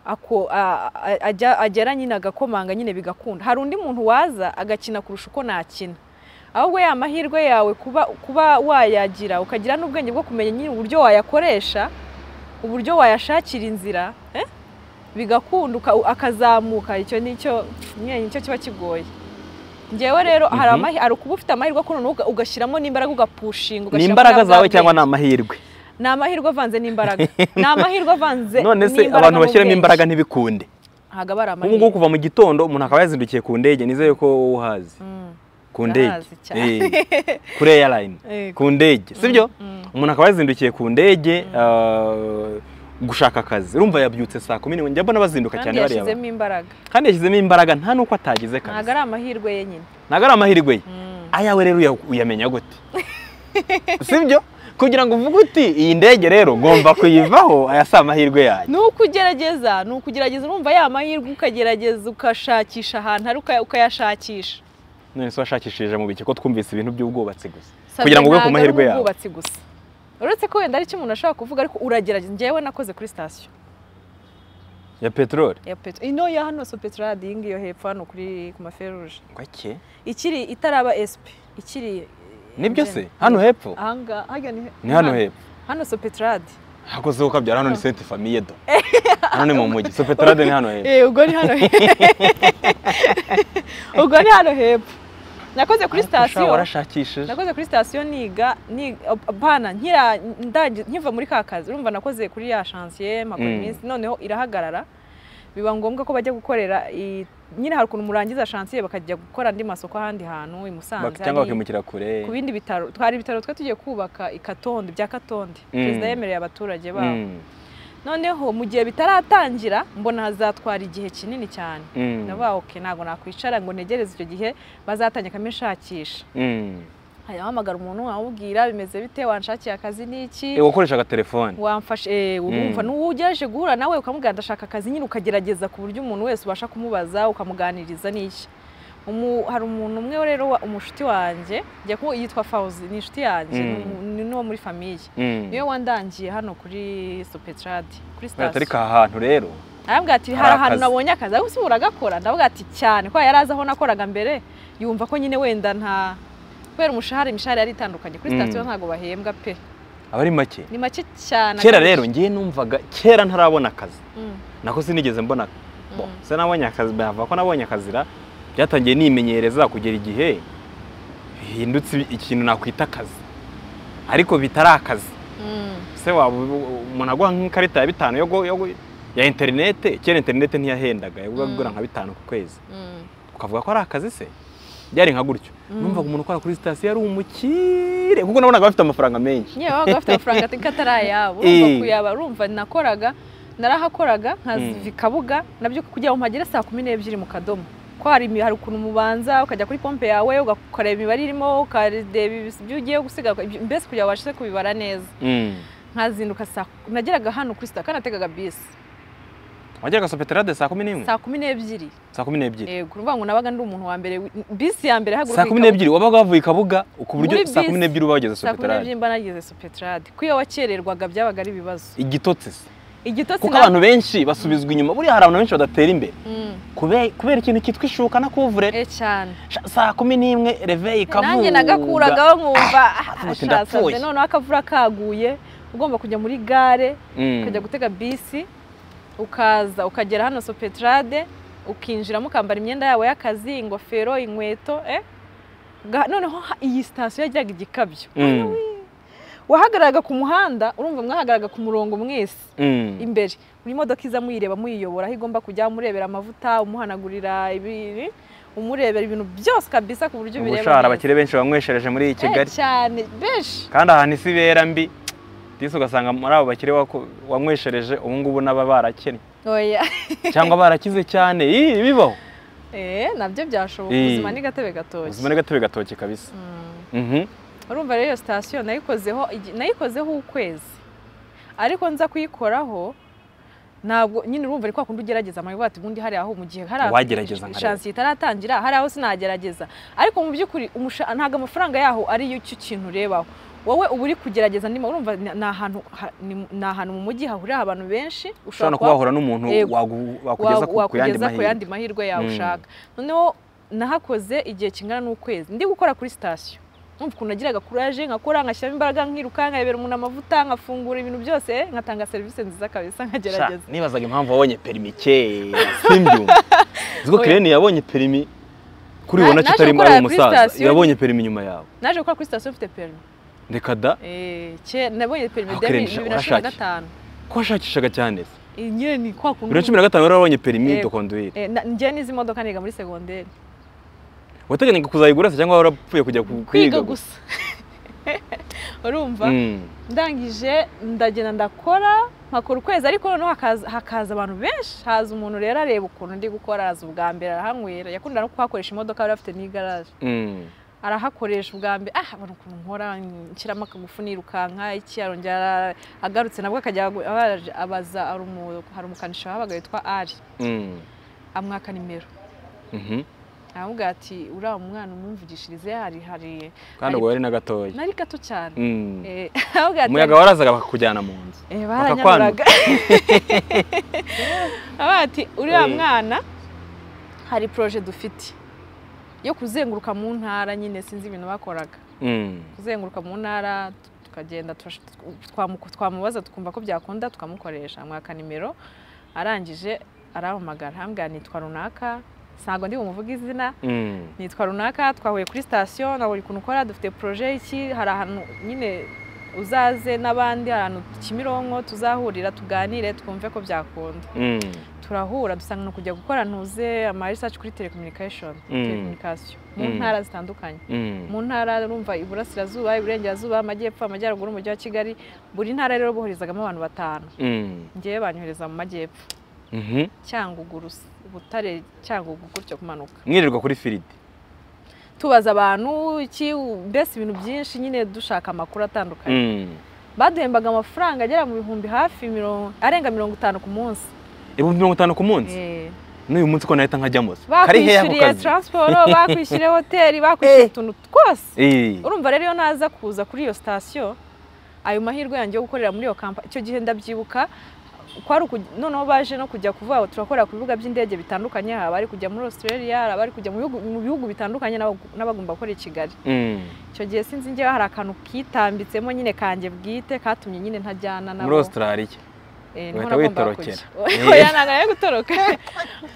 ako- a- a- ajya- agera nyine agakomanga nyine bigakunda hari undi muntu waza agakina kurusha uko nakina ahubwo ya mahirwe yawe kuba kuba wayagira ukagira n'ubwenge bwo kumenya nyine uburyo wayakoresha uburyo wayashakira inzira eh? bigakunda uka- akazamuka icyo nicyo nyine nicyo kiba kigoye ngewe rero hari Mhm. amahi- hari ukuba ufite amahirwe ko noneho uga- ugashyiramo n'imbaraga ugapushinga ni ugashyiramo imbaraga na bwa zawe cyangwa bwenge. ni amahirwe ni amahirwe avanze n'imbaraga ni amahirwe avanze none se n'imbaraga abantu bashyiramo n'ubwenge. imbaraga ntibikunde ntabwo aba ari ubu amahirwe ngubu kuva mu gitondo umuntu akaba yazindukiye ku ndege nizeye ko wowe uhazi Mm, ku ndege ndahazi cyane. Eh, kuri airline Yego. ku ndege sibyo Mm, umuntu akaba yazindukiye ku ndege ah, gushaka akazi urumva yabyutse saa kumi n'imwe njya mbona bazinduka kandi cyane bareba yashyizemo imbaraga kandi yashyizemo imbaraga nta n'uko atagize ntabwo kazi ari amahirwe ye nyine ntabwo ari amahirwe ye Mm. ayawe rero uya- uyamenya gute sibyo kugira ngo uvuge uti iyi ndege rero ngomba kuyivaho aya si amahirwe yanjye ni uko ugerageza ni ukugerageza urumva ya mahirwe ukagerageza ukashakisha ahantu ari ukaya- ukayashakisha none se washakishije mu biki ko twumvise ibintu by'ubwubatsi gusa Sabe, kugira ngo ube ku ntabwo ari mahirwe yawe ubwubatsi gusa uretse ko wenda ari icyo umuntu ashobora kuvuga ariko uragerageza njyewe nakoze kuri sitasiyo ya peteroli ya petro ino ya hano so petrolade iyi ngiyi yo hepfo hano kuri ku maferuje gake ikiri itaraba SP ikiri nibyo se hano hepfo ahangaha hajya ni ni hano hepfo hano sopetrade hakozeho ukabyara hano ni senti famiye do hano ni mu mujyi sopetarade ni hano hepfo Eh, ubwo ni hano ubwo ni hano hepfo nakoze kuri Ariko sha, sitasiyo warashakishije nakoze kuri sitasiyo niga ni- apana nkira- ndagi- nkiva muri ka kazi urumva nakoze kuri ya shansiye mpakora Mm. iminsi noneho irahagarara biba ngombwa ko bajya gukorera i- nyine hari ukuntu murangiza shansiye bakajya gukora andi masoko ahandi hantu i Musanze Bak- cyangwa ari- bakimukira kure ku bindi bitaro twari ibitaro twe tugiye kubaka i Katonde bya Katonde Mm. perezida yemereye abaturage babo Mm, noneho mu gihe bitaratangira mbona hazatwara igihe kinini cyane mm, ndavuga oke ntabwo nakwicara ngo ntegereze icyo gihe bazatangira akamishakisha mm. hamagara umuntu wamubwira bimeze bite wanshakiye akazi n'iki Eh, wakoresha agatelefone wamfashe eh, urumva Mm. n'uwo ugerageje guhura nawe ukamubwira ndashaka akazi nyine ukagerageza ku buryo umuntu wese ubasha kumubaza ukamuganiriza n'iki Umu- hari umuntu umwe rero wa- umushuti wanjye njya kuba yitwa fawuzi ni inshuti yanjye Mm. ni umu- ni n'uwo muri famiye Mm. niwe wandangiye hano kuri sopetrade kuri Buriya atari sitasiyo ka hantu rero arambwira ati Hari hari ahantu akazi." nabonye akazi ariko usiba uragakora ndavuga ati cyane ko yari azi aho nakoraga mbere yumva ko nyine wenda nta kubera umushahara imishahara yari itandukanye kuri Mm. sitasiyo ntabwo bahembwa pe aba ari make ni make cyane kera rero ngiye numvaga kera ntarabona akazi Mm, nako sinigeze mbona mm. bo se nabonye akazi bava ko nabonye akazira byatangiye nimenyereza kugera igihe bihindutse ikintu nakwita akazi ariko bitari akazi Mm. se waba umuntu aguha nk'ikarita ya bitanu yo gu- yo gu- ya interinete kera interinete ntiyahendaga yaguhaga Mm. agura nka bitanu ku kwezi Mm. ukavuga ko ari akazi se byari nka gutyo Mm. numvaga umuntu ukora kuri sitasiyo ari umukire kuko nabonaga bafite amafaranga menshi yewe wabaga bafite amafaranga atari atari ayabo Eh. urumva kuyaba urumva nakoraga narahakoraga nkaziva Mm. i kabuga nabyo kugira ngo mpagere saa kumi n'ebyiri mu kadomo ko hari imi- hari ukuntu mubanza ukajya kuri pompe yawe uga- ukareba imibare irimo ukareba ibis- ibyo ugiye gusiga ibyo- mbese kugira ngo ubashe kubibara neza Mm. nkazinduka saa nageraga hano kuri sitasiyo kandi nategaga bisi wageraga sopeterade saa kumi n'imwe saa kumi n'ebyiri saa kumi n'ebyiri yego ni ukuvuga ngo nabaga ndi umuntu wa mbere wi- bisi ya mbere ihaguruka saa kumi n'ebyiri wabaga wavuye i kabuga ku buryo Muri saa kumi bisi. n'ebyiri uba wageze saa kumi sopeterade n'ebyiri mba nageze supetrade ko iyo wakererwaga byabaga ari ibibazo igitotsi se igitotsi kuko na- abantu benshi basubizwa inyuma buriya hari abantu benshi badatera imbere Mm, Kube- kubera ikintu cyitwa ishuka na kuvurere eh cyane Sha- saa kumi n'imwe reveyi ikavuga nanjye nagakuragaho nkumva ati ashasabye ndapfuye. noneho akavura kaguye ugomba kujya muri gare Mm. ukajya gutega bisi ukaza ukagera hano sopetrade ukinjiramo ukambara imyenda yawe y'akazi ingofero inkweto eh Ga- noneho ha- iyi sitasiyo yagiraga igikabyo Mm. wahagararaga ku muhanda urumva mwahagararaga ku murongo mwese Mm. imbere buri modoka iza muyireba muyiyobora aho igomba kujya umurebera amavuta umuhanagurira ibi umurebera ibintu byose kabisa ku buryo bireba ubushahara neza. abakire benshi banyweshereje muri iyi Eh, kigali cyane benshi kandi ahantu isi ibera mbi disi ugasanga muri abo bakire wako- wanyweshereje ubu ngubu n'aba barakennye oya cyangwa barakize cyane Ih, bibaho eh nabyo byashoboka Eh. ubuzima ni gatebe gatoki ubuzima ni gatebe gatoki kabisa Mm. Mhm. urumva rero iyo sitasiyo nayikozeho igi- nayikozeho ukwezi ariko nza kuyikoraho ntabwo nyine urumva ni kwa kundi ugerageza amayobo ati ubundi hari aho mu gihe hari aho Wagerageza nkareba." shansi itaratangira hari aho sinagerageza ariko mu by'ukuri umusha- ntabwo amafaranga yaho ari yo cyo kintu urebaho wowe uba uri kugerageza ndimo urumva ni- ni ahantu ha- ni- ni ahantu mu mujyi hahurira abantu benshi ushobora no kuba wahura n'umuntu Yego. wagu- wakugeza ku- ku wakugeza yandi ku mahirwe yandi mahirwe yawe Mm. ushaka noneho nahakoze igihe kingana n'ukwezi ndi gukora kuri sitasiyo numva ukuntu nagiraga kuraje nkakora ngashyiramo imbaraga nkiruka nkayobera umuntu amavuta nkafungura ibintu byose nkatanga serivisi nziza kabisa Sha, nkagerageza nibazaga impamvu wabonye perimi kera simbyumva uzi ko Oya. kireni yabonye perimi kuri Na- ubona ko naje utari gukora ari kuri umusaza sitasiyo. yabonye perimi inyuma yawe naje gukora kuri sitasiyo mfite perimi reka da Eh, ke- nabonye perimi Aho bibiri kurengesha, na cumi na urashaki. gatanu ko washakishaga cyane se Eh, nyine ni kwa kundi bibiri na cumi na gatanu rero wabonye perimi Yego. dokonduwire Eh, na- njye n'izi modoka niga muri segonderi wateganyaga kuzayigura se cyangwa warapfuye kujya ku- kwiga kwiga gusa urumva Mm. ndangije ndagenda ndakora nkakora ukwezi ariko noneho hakaza, hakaza abantu benshi haza umuntu rero areba ukuntu ndi gukora araza ubwa mbere arahanywera yakunda no kuhakoresha imodoka yari afite n'igaraje Mm. arahakoresha ubwa mbere ah abona ukuntu nkora nshyiramo akagufu nirukanka iki arongera ara- agarutse nabwo akajya agu- abaje- abaza hari umu- hari umukanishi wahabaga witwa ari Mm. amwaka nimero Mhm. aramubwira ati uriya mwana umwumvugishirize hari hari kandi ubwo yari na gatoya nari gato cyane Mm. Eh, aramubwira ati- umuyaga warazaga bakakujyana mu nzu Eh, Bakakwanura. baranyanuraga Baba bati uriya Eh. mwana hari poroje dufite yo kuzenguruka mu ntara nyine sinzi ibintu bakoraga Mm. kuzenguruka mu ntara tukagenda turash- twamu- twamubaza tukumva ko byakunda tukamukoresha mwaka nimero arangije arahamagara hambwira nitwa runaka ntabwo ndi bumuvuge izina Mm. nitwa runaka twahuye kuri sitasiyo ntabwo ukuntu ukora dufite poroje iki hari ahantu nyine uzaze n'abandi hari ahantu kimironko tuzahurira tuganire twumve ko byakunda Mm. turahura dusanga ni ukujya gukora ntuze ama research kuri telecommunication Mm. telecommunication mu Mm. ntara zitandukanye Mm. mu ntara urumva iburasirazuba iburengerazuba amajyepfo amajyaruguru umujyi wa kigali buri ntara rero boherezagamo abantu batanu Mm. ngewe banyohereza mu majyepfo Mhm. cyangugu Rusi- butare cyangugu gutyo kumanuka mwirirwa kuri firidi tubaza abantu iki mbese ibintu byinshi nyine dushaka amakuru atandukanye Mm. baduhembaga amafaranga agera mu bihumbi hafi mirongo arenga mirongo itanu ku munsi ibihumbi mirongo itanu ku munsi Eh, n'uyu munsi ko nahita nkajya musa kari hehe ako bakwishyuriye kazi taransiporo bakwishyuriye hoteli bakwishyuriye utuntu twose Eh. urumva rero iyo naza kuza kuri iyo sitasiyo ayo mahirwe yanjye yo gukorera muri iyo kampani icyo gihe ndabyibuka kwari uku- noneho baje no kujya kuvuga ngo turakorera ku bibuga by'indege bitandukanye hari abari kujya muri australia hari abari kujya mu bihugu- mu bihugu bitandukanye n'abagu- n'abagomba gukorera i kigali Mm. icyo gihe sinzi njyewe hari akantu kitambitsemo nyine kanjye bwite katumye nyine ntajyana nabo muri australia Eh, niho uhita nagombaga witorokera. kujya. oya ntabwo yo gutoroka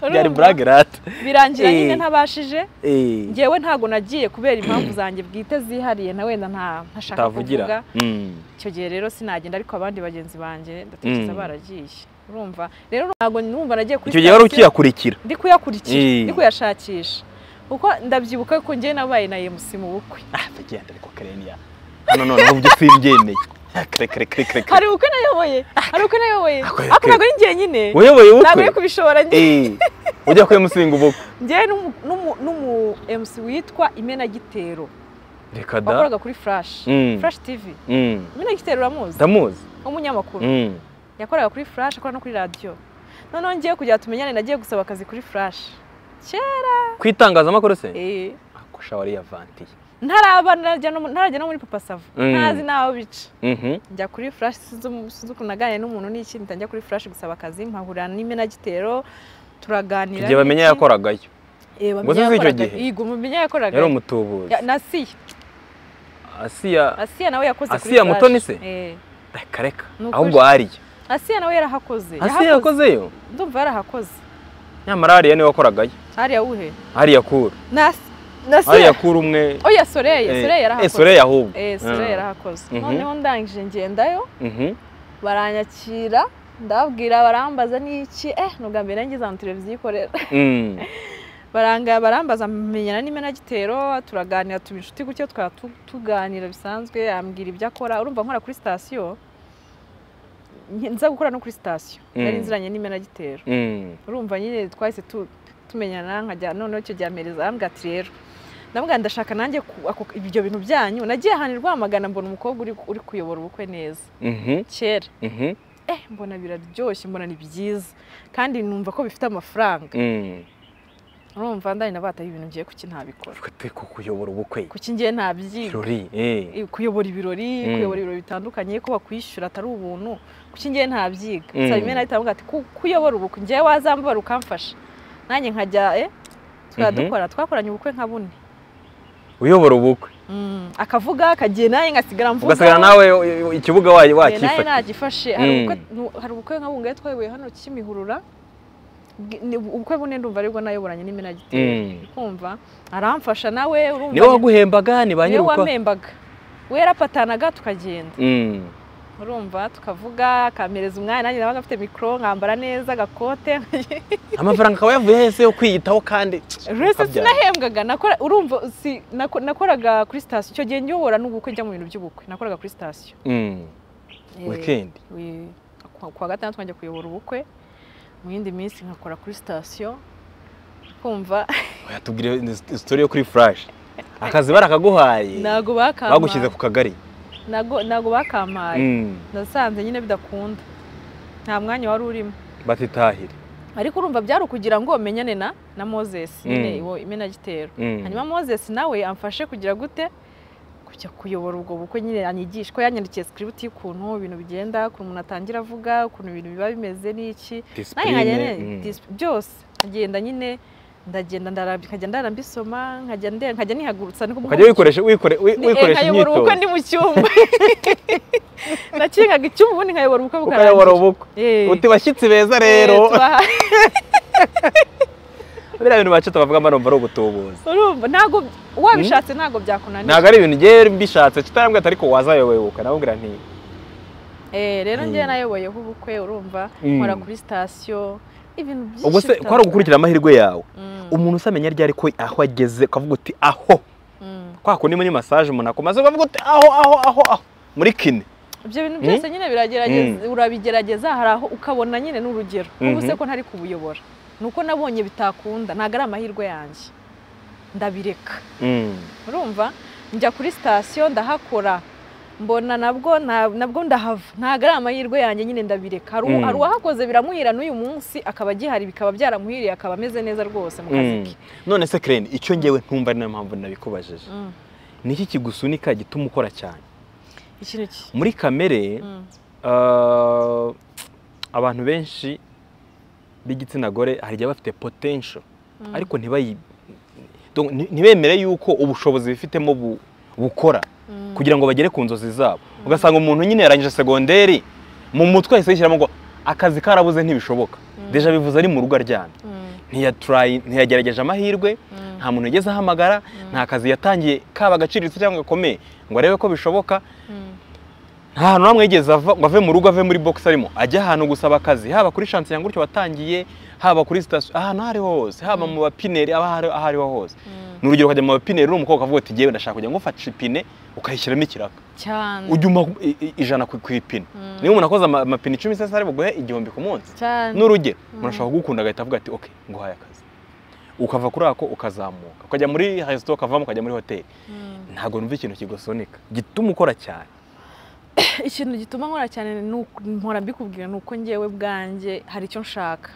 byari Urumva? burage rata birangira nyine Eh. ntabashije Eh. ngewe ntabwo nagiye kubera impamvu zanjye bwite zihariye na wenda nta ntashaka kuvuga utavugira Mm. icyo gihe rero sinagenda ariko abandi bagenzi banjye ndatekereza Mm. baragiye urumva rero ntabwo numva nagiye kuri icyo gihe wari sitasiyo, ukiyakurikira ndi kuyakurikira Eh. ndi kuyashakisha kuko ndabyibuka ko njyewe nabaye na emusi mu bukwe atagenda ariko kareniya hano noneho ibyo simbyemeye kare kare kare kare kare hari ubukwe nayoboye hari ubukwe nayoboye Ako- ako ntabwo ari njye nyine uyoboye ntabwo ari ubukwe kubishobora njye Eh, ujya kuyamusinga ubukwe njyewe n'umu- n'umu- n'umu MC witwa imenagitero reka da wakoraga kuri flash Mm. flash tv Mm. imenagitero uramuzi ndamuzi umunyamakuru Mm. yakoraga kuri flash akora no kuri radiyo noneho ngiye kugira tumenyane nagiye gusaba akazi kuri flash kera ku itangazamakuru se eh, akusha wari yavantiye ntaraba narajya no mu- ntarajya no muri papa savo Mm. ntazi n'aho bica Mhm. njya kuri flash sinzi umu- sinzi ukuntu naganira n'umuntu n'iki mpita njya kuri flash gusaba akazi mpahurira n'imenagitero turaganira igihe bamenya n'iki. yakoragayo Eh, Ngo bamenya sinzi icyo yakoraga- gihe. Yego, bamenya yakoraga yari umutubuzi Ya- na siya asiya asiya nawe yakoze kuri Asiya Flash. Mutoni se? Eh. reka reka Ni ukuri. ahubwo hariya asiya nawe yarahakoze asiya Yahakoze. yakozeyo ndumva yarahakoze nyamara hariya niwe wakoragayo hariya wuhe hariya kuru na na hariya siya kuru umwe oya soreye Eh, soreye eh, yarahakoze Soleil ahubwo eh soreye yarahakoze Mhm. noneho ndangije ngendayo Mhm. baranyakira ndababwira barambaza n'iki eh nubwa mbere ngize ahantu televiziyo ikorera Mm. barangaya barambaza menyana n'imenagitero turaganira tuba inshuti gutyo tukaba tu- tuganira bisanzwe ambwira ibyo akora urumva nkora kuri sitasiyo nke- nza gukora no kuri sitasiyo Mm. nari nziranye n'imenagitero Mm. urumva nyine twahise tu- tumenyana nkajya noneho icyo gihe amereza arambwira ati rero ndamubwira ndashaka nanjye ku- ako- ibyo bintu byanyu nagiye ahantu i Rwamagana mbona umukobwa uri- uri kuyobora ubukwe neza Mhm. kera Mhm. eh mbona biraryoshye mbona ni byiza kandi numva ko bifite amafaranga Mm. urumva ndari nabataye ibintu ngiye kuki ntabikora Twe turi kukuyobora ubukwe kuki ngiye ntabyiga kirori eh. Eh, kuyobora ibirori Mm. kuyobora ibirori bitandukanye ko bakwishyura atari ubuntu kuki ngiye ntabyiga Mm. nsaba imena ahita ati "Ku- kuyobora ubukwe ngewe wazambara ukamfasha nanjye nkajya eh tukaba Mhm. dukora twakoranye ubukwe nka bune uyobora ubukwe Mm, akavuga akagiye nawe ngasigara mvuga ugasigara nawe u- u- ikibuga wa- Eh, nawe wakifata nagifashe hari Mm. ubukwe- nu- hari ubukwe nka bungahe twayoboye hano kimihurura Bwi- ni ubukwe bune ndumva aribwo nayoboranye n'imenagitero Mm. kumva aramfasha nawe urumva niwe waguhembaga ni ba niwe nyir'ubukwe wamembaga we yarapatanaga tukagenda Mm. urumva tukavuga akampereza umwanya nanjye nabaga afite mikoro nkambara neza agakote amafaranga akaba yavuye hese yo kwiyitaho kandi rwose ukabyara. sinahembwaga nakora urumva si nako- nakoraga kuri sitasiyo icyo gihe nyobora n'ubukwe njya mu bintu by'ubukwe nakoraga kuri sitasiyo Mm. Eh, weekend we- ku- kuwa gatandatu nkajya kuyobora ubukwe mu yindi minsi nkakora kuri sitasiyo kumva yatubwira story yo kuri flash akazi barakaguhaye ntago bakamaye bagushyize ku kagari ntago ntago bakamaye Mm. nasanze nyine bidakunda nta mwanya wari urimo batitahire ariko urumva byari ukugira ngo menyane na na moses nyine Mm. iwo imenagitero Mm. hanyuma moses nawe amfashe kugira gute kujya kuyobora ubwo bukwe nyine anyigisha ko yanyandikiye script y'ukuntu ibintu bigenda ukuntu umuntu atangira avuga ukuntu ibintu biba bimeze n'iki nawe nkajya discipline nyine mm. dis- byose nkagenda nyine ndagenda ndarambika nkajya ndarambisoma nkajya nde- nkajya nihagurutsa niko ukajya wikoresha wikore wi- Ni- eh, wikoresha nkayobora imyitozo ubukwe ndi mu cyumba nakingaga icyumba ubundi nkayobora ubukwe ukayobora ubukwe Eh. uti bashyitsi beza Eh, rero tubaha- biriya bintu bacita bavugamo numva ari ugutubuza urumva ntabwo wabishatse ntabwo byakunanira ntabwo ari ibintu ngewe bishatse kitarambwira ati ariko wazayobebuka namubwira nti Eh, rero njye Mm. nayoboyeho ubukwe urumva Mm. nkora kuri sitasiyo ibintu byinshi ubwo se kwari bitandukanye. ugukurikira amahirwe yawe Mm, umuntu usamenya ryari ko aho ageze ukavuga uti aho mm. kwa kundi muri masaje umuntu akomaze ukavuga uti aho aho aho aho muri kine ibyo bintu Mm. byose nyine biragerageza urabigerageza hari aho ukabona nyine n'urugero ubu se Mhm. ko ntari kubuyobora ni uko nabonye bitakunda ntabwo ari amahirwe yanjye ndabireka Mm. urumva njya kuri sitasiyo ndahakora mbona nabwo na- nabwo ndahava ntabwo ari amahirwe yanjye nyine ndabireka hari u- Mm. hari uwahakoze biramuhira n'uyu munsi akaba agihari bikaba byaramuhiriye akaba ameze neza rwose mu kazi ke none se kireni icyo ngewe ntumva ari nayo mpamvu nabikubajije Mm. ni iki kigusunika gituma ukora cyane ikintu ki muri kamere Mm. ah, abantu benshi b'igitsina gore hari igihe baba bafite potential Mm. ariko ntibayi donc nti- ntibemere yuko ubushobozi bifitemo bu- bukora Mm. kugira ngo bagere ku nzozi zabo ugasanga umuntu nyine yarangije segonderi mu mutwe yahise yishyiramo ngo akazi karabuze ntibishoboka Mm. deja bivuze ari mu rugo aryamye Mm. ntiyaturayi ntiyagerageje amahirwe Mm. nta muntu yigeze ahamagara nta kazi yatangiye kaba agaciriritse cyangwa gakomeye ngo arebe ko bishoboka Mm. nta hantu na hamwe yigeze ava ngo ave mu rugo ave muri box arimo ajya ahantu gusaba akazi haba kuri shansi ya gutyo watangiye haba kuri sitasiyo ahantu aho ariho hose haba mu bapineri aba ahari- aho ariho hose Mm. ni urugero ukajya mu bapineri uri umukobwa ukavuga uti ngewe ndashaka kujya ngufasha ipine ukayishyiramo ikiraka cyane ujya umpa i- i- ijana ku ku ipine Mm. niba umuntu akoze ama- amapine icumi se ari buguhe igihumbi ku munsi cyane n'urugero Mm. umuntu ashobora kugukunda agahita avuga ati oke nguhaye akazi ukava kuri ako ukazamuka ukajya muri resito ukavamo ukajya muri hoteli Mm. ntabwo numva ikintu kigusunika gituma ukora cyane ikintu gituma nkora cyane ni uku- mpora mbikubwira ni uko ngewe bwanjye hari icyo nshaka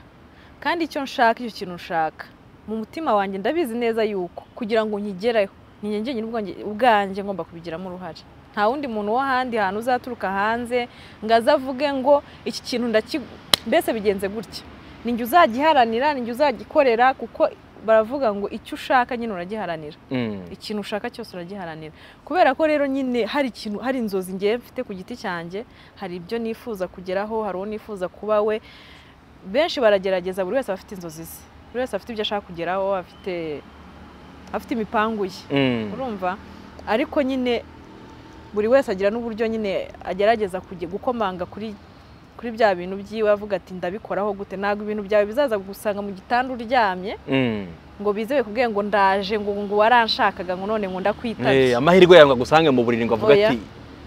kandi icyo nshaka icyo kintu nshaka mu mutima wanjye ndabizi neza yuko kugira ngo nkigereho ni njye njyenyine ubwanjye- ubwanjye ngomba kubigiramo uruhare nta wundi muntu wo ahandi hantu uzaturuka hanze ngo aze avuge ngo iki kintu ndaki mbese bigenze gutya ni njye uzagiharanira ni njye uzagikorera kuko baravuga ngo icyo ushaka nyine uragiharanira ikintu ushaka cyose uragiharanira kubera ko rero nyine hari ikintu hari inzozi ngewe mfite ku giti cyanjye hari ibyo nifuza kugeraho hari uwo nifuza kuba we benshi baragerageza buri wese aba afite inzozi ze buri wese afite ibyo ashaka kugeraho afite afite imipangu ye urumva ariko nyine buri wese agira n'uburyo nyine agerageza kujya gukomanga kuri kuri bya bintu byiwe avuga ati ndabikoraho gute ntabwo ibintu byawe bizaza gusanga mu gitanda uryamye ngo bizewe kubwiye ngo ndaje ngo ngo waranshakaga ngo none ngo Eh, ndakwitabye amahirwe yawe ngo agusange mu buriri ngo avuga Oya. ati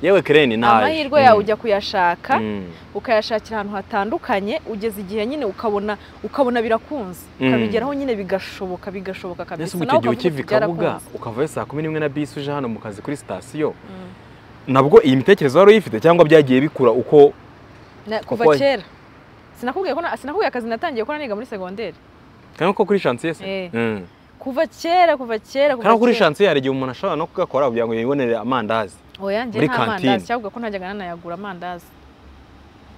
yewe kireni naje amahirwe Mm. yawe ujya kuyashaka Mm. ukayashakira ahantu hatandukanye ugeze igihe nyine ukabona ukabona birakunze Mm. ukabigeraho nyine bigashoboka bigashoboka mbese kabisa ubwo nawe icyo gihe ukavuga ati, ukiva i kabuga byarakunze. ukavayo saa kumi n'imwe na bisi uje hano mu kazi kuri sitasiyo Mm. nabwo iyi mitekerereze wari uyifite cyangwa byagiye bikura uko Na- kuva Kuko- kera sinakubwiye ko na- sinakubwiye akazi natangiye gukora niga muri segonderi cyangwa ko kuri shansiye se Eh. Mm. kuva kera kuva kera kuva kandi no kuri kera. shansiye hari igihe umuntu ashobora no kugakora kugira ngo yibonere amandazi oya njye muri nta kantine. mandazi cyangwa ko ntajyaga nanayagura amandazi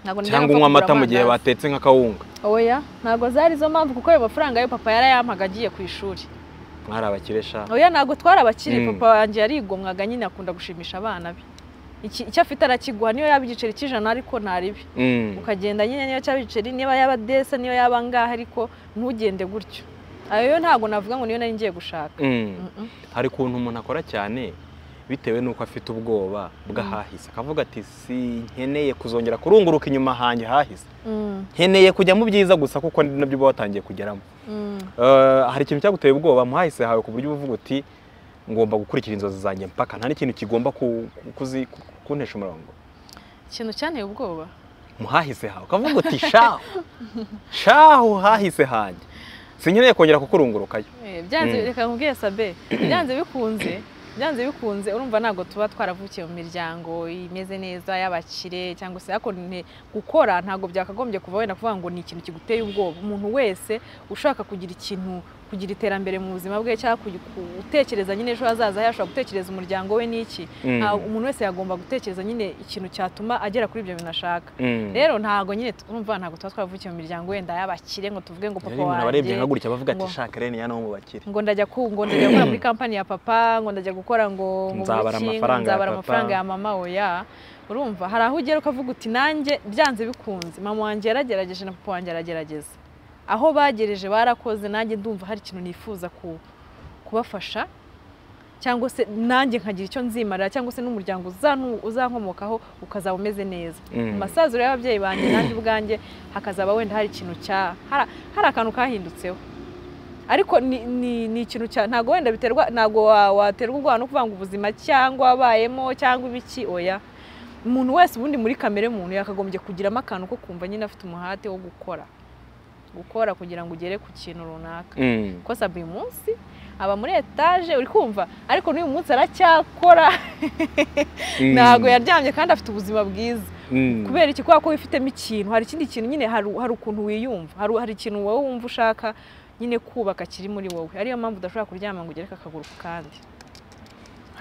Ntabwo najyaga cyangwa mpfa unywa kugura amata mu gihe amandazi. batetse nk'akawunga oya ntabwo zari izo mpamvu kuko ayo mafaranga yo papa yarayampaga agiye ku ishuri mwari abakire sha oya ntabwo twari abakiri Mm. papa wanjye yarigomwaga nyine akunda gushimisha abana be Iki- icyo afite arakiguha niyo yaba igiceri cy'ijana ariko ntaribi Mm. ukagenda nyine niyo cyaba igiceri niba yaba desa niyo yaba ngaha ariko ntugende gutyo ayo yo ntabwo navuga ngo niyo nari ngiye gushaka Mm. Mm-mm. hari ukuntu umuntu akora cyane bitewe n'uko afite ubwoba bw'ahahise akavuga ati si nkeneye kuzongera kurunguruka inyuma hanjye hahise Mm, nkeneye kujya mu byiza gusa kuko ni nabyo uba watangiye kugeramo mm, Eh, hari ikintu cyaguteye ubwoba mu hahise hawe ku buryo uba uvuga uti ngomba gukurikira inzozi zanjye mpaka nta n'ikintu kigomba ku- ku- kuzi- ku- kuntesha umurongo ikintu cyanteye ubwoba mu hahise hawe ukavuga uti shahu shahu hahise hanjye sinkeneye kongera kukurungurukayo Eh, byanze Mm. reka nkubwiye sabe byanze bikunze byanze bikunze urumva ntabwo tuba twaravukiye mu miryango imeze neza y'abakire cyangwa se ariko ni- gukora ntabwo byakagombye kuva wenda kuvuga ngo ni ikintu kiguteye ubwoba umuntu wese ushaka kugira ikintu kugira iterambere mu buzima bwe cyangwa ku- gutekereza nyine ejo hazaza he ashobora gutekereza umuryango we n'iki Mm. nta- umuntu wese yagomba gutekereza nyine ikintu cyatuma agera kuri ibyo bintu ashaka Mm. rero ntabwo nyine twumva ntabwo tuba twaravukiye mu miryango wenda y'abakire ngo tuvuge ngo Yari papa umuntu abarebye nka wanjye gutya bavuga ati ngo- shaka rene ya no mu bakire ngo ndajya ku ngo ndajya gukora muri kampani ya papa ngo ndajya gukora ngo ngo Nzabara muri iki, ngo amafaranga ya nzabara papa. amafaranga ya mama oya urumva hari aho ugera ukavuga uti nanjye byanze bikunze mama wanjye yaragerageje na papa wanjye aragerageza aho bagereje barakoze nanjye ndumva hari ikintu nifuza ku- kubafasha cyangwa se nanjye nkagira icyo nzimarira cyangwa se n'umuryango uzanu- uzankomokaho ukazaba umeze neza Mm. mu masaziro y'ababyeyi banjye nanjye ubwanjye hakazaba wenda hari ikintu cya hari- hari akantu kahindutseho ariko ni, ni, ni ikintu cya ntabwo wenda biterwa ntabwo wa- waterwa ubwoba no kuvuga ngo ubuzima cyangwa wabayemo cyangwa ibiki oya umuntu wese ubundi muri kamere muntu yakagombye kugiramo akantu ko kumva nyine afite umuhate wo gukora gukora kugira ngo ugere ku kintu runaka Mm. kosa buri munsi aba muri etaje uri kumva ariko n'uyu munsi aracyakora Mm. ntabwo yaryamye kandi afite ubuzima bwiza Mm. kubera iki kubera ko wifitemo ikintu hari ikindi kintu nyine hari hari ukuntu wiyumva hari hari ikintu wowe wumva ushaka nyine kubaka kiri muri wowe ariyo mpamvu udashobora kuryama ngo ugereke akaguru ku kandi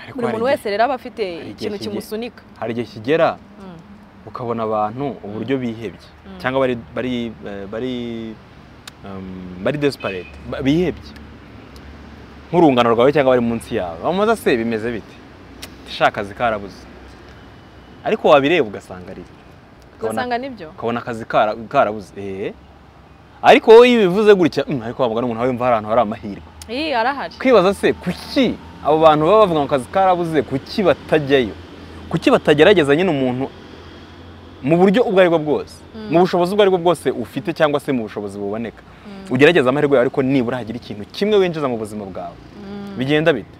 Ariko buri hari muntu igihe- wese rero aba afite igihe ikintu kigiye- kimusunika hari igihe kigera Mm. ukabona abantu uburyo bihebye Mm. cyangwa bari bari eh, bari um, bari desperate ba- bihebye nk'urungano rwawe cyangwa bari munsi yawe bamubaza se bimeze bite shaka akazi karabuze ariko wabireba ugasanga ari ukabona- ugasanga nibyo ukabona akazi kara- karabuze eh. ariko wowe iyo ubivuze gutya "Mm, ariko wa mugani umuntu wumva hari ahantu hari amahirwe iyi arahari kwibaza se kuki abo bantu baba bavuga ngo akazi karabuze kuki batajyayo kuki batagerageza nyine umuntu mu buryo ubwo aribwo bwose Mm. mu bushobozi ubwo aribwo bwose ufite cyangwa se mu bushobozi buboneka ugerageza amahirwe yawe ariko nibura hagira ikintu kimwe winjiza mu buzima bwawe Mm. bigenda bite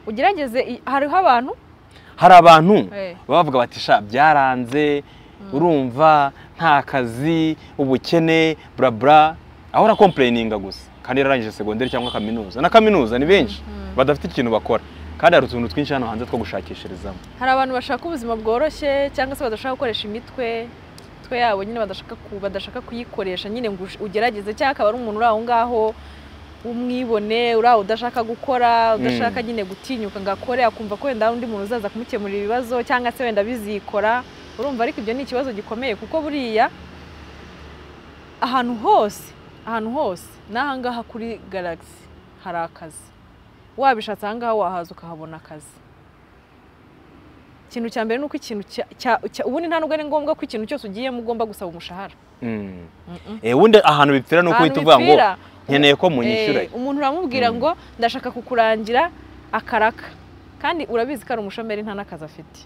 ugerageze i- hariho abantu hari abantu Eh. baba bavuga bati sha byaranze urumva nta kazi ubukene bla bla aho urakompureyininga gusa kandi yararangije segonderi cyangwa kaminuza na kaminuza ni benshi badafite ikintu bakora kandi hari utuntu twinshi hano hanze two gushakishirizamo hari abantu bashaka ubuzima bworoshye cyangwa se badashaka gukoresha imitwe imitwe yabo nyine badashaka ku- badashaka kuyikoresha nyine ngo ush- ugerageze cyangwa akaba ari umuntu uri aho ngaho w'umwibone uri aho udashaka gukora udashaka nyine gutinyuka ngo akore akumva ko wenda hari undi muntu uzaza kumukemurira ibibazo cyangwa se wenda bizikora urumva ariko ibyo ni ikibazo gikomeye kuko buriya ahantu hose ahantu hose n'aha ngaha kuri garagisi hari akazi wabishatse aha ngaha wahaza ukahabona akazi ikintu cya mbere ni uko ikintu cya- cya- cya- ubundi nta nubwo ari ngombwa ko ikintu cyose ugiyemo ugomba gusaba umushahara Mm. Mm-mm. Eh, ubundi ahantu bipfira ni uko Ahantu uhita uvuga ngo bipfira, nkeneye ko munyishyura eh, umuntu uramubwira Mm. ngo ndashaka kukurangira akaraka kandi urabizi ko ari umushomeri nta n'akazi afite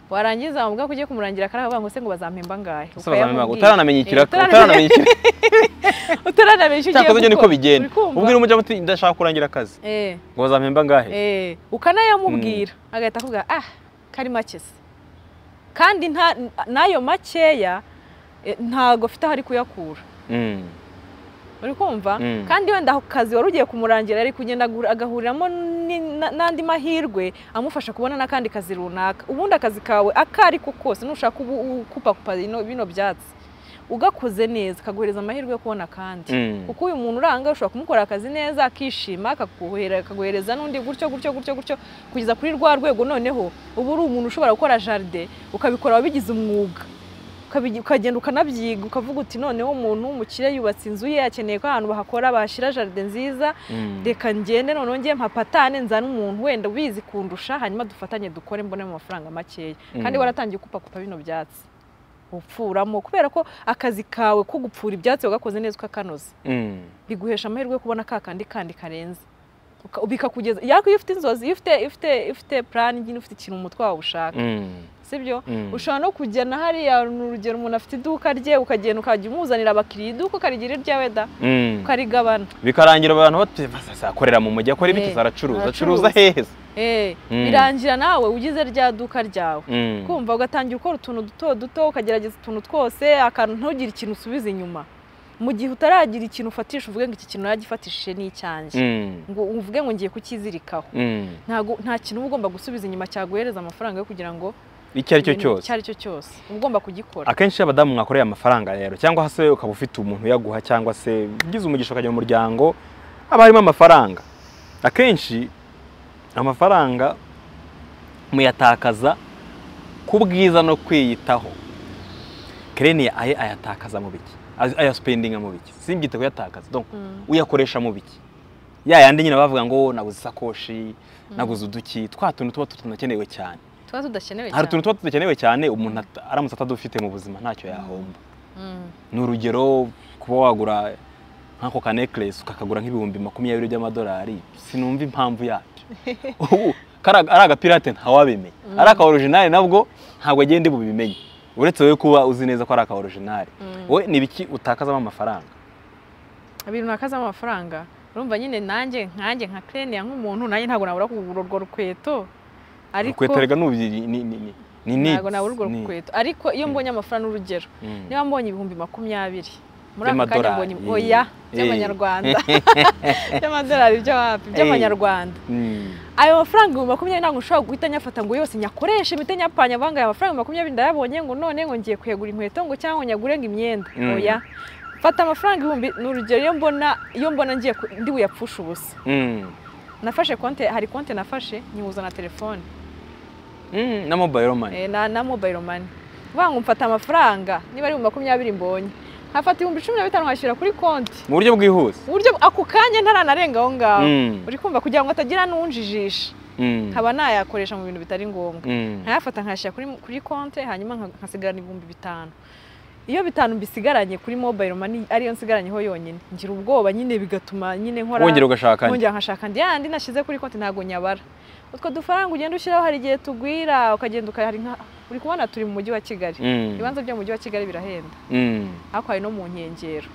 warangiza wamubwira ko ugiye kumurangira akaraka bavuga ngo se ngo bazampemba ngahe Ese bazamenya ngo Ukayamubwira. utaranamenya Eh, ikiraka utaranamenya- utaranamenya ikiraka utaranamenya icyo ugiye cyangwa se niko gukora. bigenda Uri kumva? ubwira umujya muti ndashaka kurangira akazi Eh, ngo bazampemba ngahe eh, ukanayamubwira agahita akubwira ah kari make se kandi nta- n'ayo makeya eh, ntago afite aho ari kuyakura Mm. uri kumva Mm. kandi wenda ako kazi wari ugiye kumurangira ari kugenda agu- agahuriramo ni- na- n'andi mahirwe amufasha kubona n'akandi kazi runaka ubundi akazi kawe ako ari ko kose nushaka ubu- ukupakupa bino bino byatsi ugakoze neza kaguhereza amahirwe yo kubona akandi Mm. kuko uyu muntu uranga ushobora kumukorera akazi neza akishima akaguhera- akaguhereza n'undi gutyo gutyo gutyo gutyo kugeza kuri rwa rwego noneho uba uri umuntu ushobora gukora jaride ukabikora wabigize umwuga ukabigi- ukagenda ukanabyiga ukavuga uti noneho umuntu w'umukire yubatse inzu ye akeneye ko ahantu bahakora bahashyira jaride nziza Mm. reka ngende noneho ngiye mpapatane nzane umuntu wenda ubizi kundusha hanyuma dufatanye dukore mbonemo amafaranga makeya kandi Mm. waratangiye kupakupa bino byatsi upfuramo kubera ko akazi kawe ko gupfura ibyatsi wagakoze neza ukakanoza Mm. biguhesha amahirwe yo kubona ka kandi kandi karenze Uka- bikakugeza yako iyo ufite inzozi iyo ufite iyo ufite iyo ufite plan nyine ufite ikintu mu mutwe wawe ushaka Mm. sibyo Mm. ushobora no kujya na hariya ni urugero umuntu afite iduka rye ukagenda ukajya umuzanira abakiriya iduka ukarigira iryawe da Mm. ukarigabana bikarangira abantu bati "Basa, akorera mu mujyi akora ibiti Eh, zaracuruza aracuruza." acuruza hehe se?" Eh, Mm. birangira nawe ugize rya duka ryawe Mm. kumva ugatangira ukora utuntu duto duto ukagerageza utuntu twose akantu ntugire ikintu usubiza inyuma mu gihe utaragira ikintu ufatisha uvuge ngo iki kintu nagifatishije ni icyanjye Mm. ngo uvuge ngo ngiye kukizirikaho Mm. ntago nta kintu uba ugomba gusubiza inyuma cyaguhereza amafaranga yo kugira ngo icyo ari cyo ibintu- cyose icyo ari cyo cyose uba ugomba kugikora akenshi iyo abadamu mwakoreye amafaranga rero cyangwa se ukaba ufite umuntu uyaguha cyangwa se ugize umugisha ukajya mu muryango haba harimo amafaranga akenshi amafaranga muyatakaza ku bwiza no kwiyitaho kereniya aye ayatakaza mu biki Ay- ayasipendinga mu biki simbyite kuyatakaza donc uyakoresha mu biki ya yandi nyine bavuga ngo naguze isakoshi naguze uduki twa tuntu tuba tunakenewe cyane tuba tudakenewe hari cyane utuntu tuba tudakenewe cyane umuntu at- aramutse atadufite mu buzima ntacyo yahomba Mm. ni urugero kuba wagura nk'ako ka necklace ukakagura nk'ibihumbi makumyabiri by'amadolari sinumva impamvu yabyo ubu kara- ari agapirate ntawabimenye ari aka original nabwo ntabwo agenda bubimenye uretse wowe kuba uzi neza ko ari aka original Mm. wowe ni ibiki utakazamo amafaranga ibintu nakazamo amafaranga urumva nyine nanjye nkanjye nka kereniya nk'umuntu nanjye ntabwo nabura kugura urwo rukweto ariko urukweto rega nubi ni ni ni ni ni ntabwo nabura urwo ni- rukweto ariko iyo mbonye amafaranga urugero Mm. niba mbonye ibihumbi makumyabiri muri aka kanya By'amadolari. mbonye oya by'amanyarwanda by'amadolari byo wapi by'amanyarwanda Mm. ayo mafaranga ibihumbi makumyabiri ntabwo nshobora guhita nyafata ngo yose nyakoreshe mite nyapanya avanga aya mafaranga makumyabiri ndayabonye ngo none ngo ngiye kuyagura inkweto ngo cyangwa ngo nyagure ngo imyenda Mm. oya fata amafaranga ibihumbi ni urugero iyo mbona iyo mbona ngiye ku- ndi buyapfushe ubusa Mm. nafashe konte hari konte nafashe nyihuza na telefone Mm, na mobile money eh, na, na mobile money uvuga ngo mfata amafaranga niba ari mu makumyabiri mbonye nkafata ibihumbi cumi na bitanu nkashyira kuri konti mu buryo bwihuse mu buryo ako kanya ntaranarenga aho ngaho Mm. uri kumva kugira ngo hatagira n'unjijisha Mm. nkaba nayakoresha mu bintu bitari ngombwa Mm. nkayafata nkayashyira kuri, kuri konte hanyuma nka- nkasigarana ibihumbi bitanu iyo bitanu mbisigaranye kuri mobile money ariyo nsigaranyeho yonyine ngira ubwoba nyine bigatuma nyine nkora wongera ugashaka andi. Mwongera nkashaka andi yandi nashyize kuri konti ntabwo nyabara utwo dufaranga ugenda ushyiraho hari igihe tugwira ukagenda ukahari nka uri kubona turi mu mujyi wa kigali Mm. ibibanza byo mu mujyi wa kigali birahenda Mm. ariko hari no mu nkengero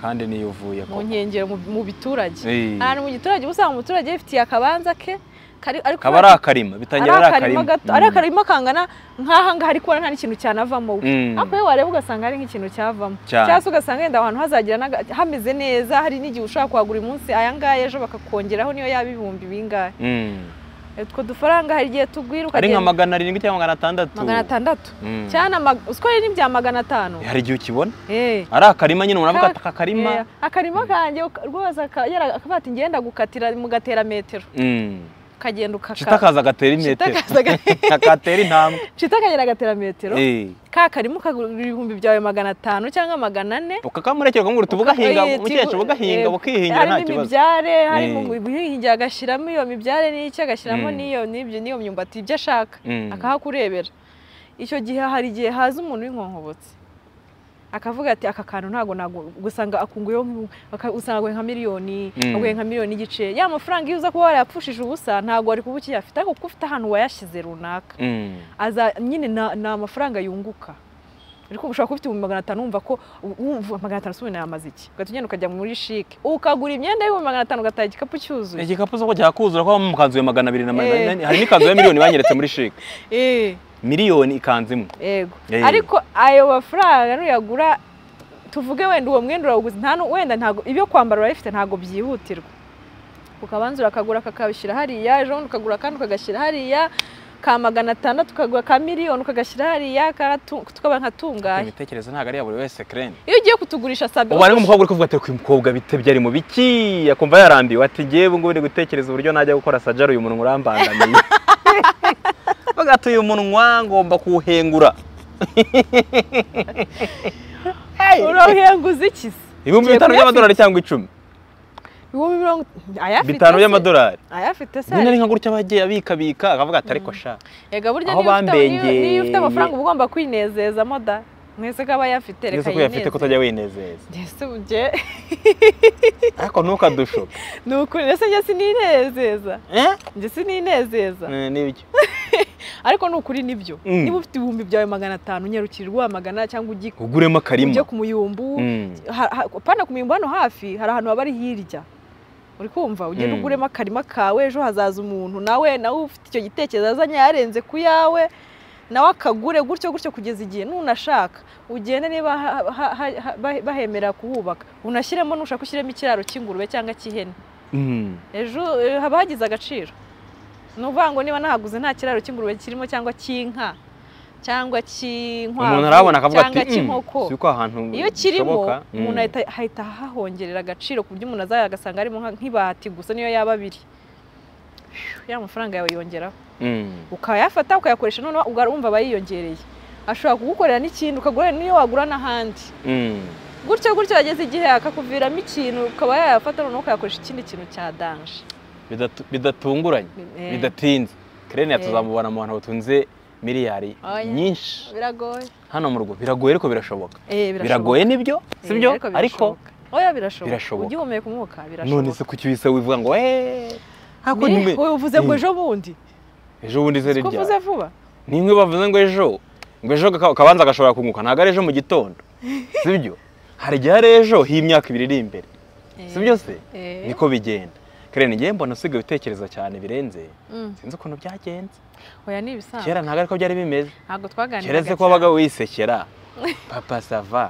kandi niyo uvuye mu koko. nkengero mu- mu biturage Eh. ahantu mu giturage uba usanga umuturage yifitiye akabanza ke kari- ariko kaba ari akarima bitangira ari akarima gato ari akarima kangana nk'aha ngaha ariko ubona nta n'ikintu cyanavamo we Mm. ariko iyo wareba ugasanga hari nk'ikintu cyavamo Cyane. cyangwa se ugasanga yenda aho hantu hazagira n'aga- hameze neza hari n'igihe ushobora kuhagura uyu munsi aya ngaya ejo bakakongeraho niyo yaba ibihumbi bingahe Mm. utwo dufaranga hari igihe tugwira ari nka ukagenda magana arindwi cyangwa magana atandatu magana atandatu Mm. cyane ama- uziko rero n'ibya magana atanu hari igihe ukibona Eh. ari akarima nyine umuntu avuga Ka- ati aka karima Eh, akarima kanjye uka- rwose aka- yara- akavuga ati ngenda gukatira mugatera metero Mm. ukagenda ukaka- shita akaza agatera Shita imetero akaza aga- akatera intambwe shita akagenda agatera metero Eh. ka karima ukagura ibihumbi byawe magana atanu cyangwa magana ane ukakamureka ukamwira uti bugahinga Eh, umukecuru tigu- bugahinga eh, bukihingira nta harimo kibazo imibyare harimo Eh. guhingira agashyiramo iyo mibyare n'iki agashyiramo Mm. n'iyo n'ibyo n'iyo myumbati ibyo ashaka Mm. akahakurebera icyo gihe hari igihe haza umuntu w'inkonkobotsi akavuga ati aka kantu ntabwo nagu- gusanga akunguyeho nk'u- aka- usanga aguye nka miliyoni Mm. aguye nka miliyoni n'igice ya mafaranga iyo uza kuba warayapfushije ubusa ntabwo wari kuba ukiyafite ariko kuko ufite ahantu wayashyize runaka Mm. aza nyine na- ni amafaranga yunguka ariko ushobora kuba ufite ibihumbi magana atanu wumva ko u- wumva magana atanu si ubu nayamaze iki ugahita ugenda ukajya muri shike ukagura imyenda y'ibihumbi magana atanu ugataha igikapu cyuzuye igikapu soko cyakuzura ko mu kanzu ya magana abiri na Eh. magana hari n'ikanzu ya miliyoni banyeretse muri shike Eh. miliyoni ikanzu imwe yego Eh. ariko ayo mafaranga nuyagura tuvuge wenda uwo mwenda urawuguze nta nu- wenda ntago ibyo kwambara urabifite ntabwo byihutirwa ukabanza urakagura kakabishyira hariya ejo bundi ukagura kandi ukagashyira hariya ka magana atandatu ukagura ka miliyoni ukagashyira hariya karatu- tukaba nkatungaye imitekerereze ntabwo ari ya buri wese kereni iyo ugiye kutugurisha sabi ubu harimo umukobwa uri kuvuga ati uyu mukobwa bitebye ari mu biki akumva yarambiwe ati ngewe ubu ngubu ndi gutekereza uburyo najya gukora sajari uyu munwa urambangamiye bagata uyu munwa ngomba kuwuhengura urauhenguza iki se ibihumbi Ugiye bitanu kuyafite? by'amadolari cyangwa icumi ibihumbi mirongo ayafite bitanu se? by'amadolari ayafite se nyine ari nka gutya bagiye abikabika akavuga ati ariko sha yega burya aho niyo ufite- niyo- bambengeye. niyo ufite amafaranga uba ugomba kwinezezamo da mwese ko aba ayafite ndetse reka ko uyafite yinezeze. ko utajya winezeza Mbese ubye ariko ntukadushuke ni ukuri ndetse njye sininezeza Eh? njye sininezeza Eh, n'ibyo ariko ni ukuri nibyo Mm. niba ufite ibihumbi byawe magana atanu unyarukira rwa magana cyangwa ugi- uguremo ujye akarima ku muyumbu Mm. Ha- ha- pana ku muyumbu hano hafi hari ahantu haba ari hirya uri kumva ugenda Mm. uguremo akarima kawe ejo hazaza umuntu nawe nawe ufite icyo gitekerezo azanye yarenze ku yawe nawe akagure gutyo gutyo kugeza igihe nunashaka ugende niba ha- ha- ha- ha- bah- bahemera kuhubaka unashyiremo nushaka ushyiremo ikiraro cy'ingurube cyangwa cy'ihene Mm. ejo eh, haba hagize agaciro ni ukuvuga ngo niba nahaguze nta kiraro cy'ingurube kirimo cyangwa cy'inka cyangwa cy'inkwavu umuntu arabona akavuga ati cyangwa "Mm, cy'inkoko si uko ahantu iyo kirimo bishoboka." umuntu Mm. ahita ahita ahahongerera agaciro ku buryo umuntu azaza agasanga harimo nka- nk'ibati gusa niyo yaba abiri ya mafaranga yawe yongeraho Mm. ukayafata ukayakoresha noneho ugarumva aba yiyongereye ashobora kugukorera n'ikindi ukagura n'iyo wagura n'ahandi Mm. gutyo gutyo yageze igihe akakuviramo ikintu ukaba yayafata noneho ukayakoresha ikindi kintu cya danje Bidatu- bidatunguranye Eh, bidatinze kerene Eh. tuzamubona mu bantu batunze miliyari Oya. nyinshi biragoye hano mu rugo biragoye ariko birashoboka Eh, biragoye nibyo Eh, sibyo ariko birashoboka. oya birashoboka birashoboka. ugihumeka umwuka birashoboka none se kuki wise wivuga ngo eee hako Mbere, ntime wowe uvuze ngo Eh. ejo bundi ejo bundi izere ko uvuze rya vuba ninkwe bavuze ngo ejo ngo ejo ka- kabanza gashobora kunguka ntabwo ari ejo mu gitondo sibyo hari igihe ari ejo h'imyaka ibiri iri imbere sibyo se Eh. niko bigenda kerene ngewe mbona usigaye utekereza cyane birenze Mm. sinzi ukuntu byagenze oya ni ibisanzwe kera ntabwo ariko byari bimeze ntabwo twaganiraga keretse ko wabaga wisekera papa sava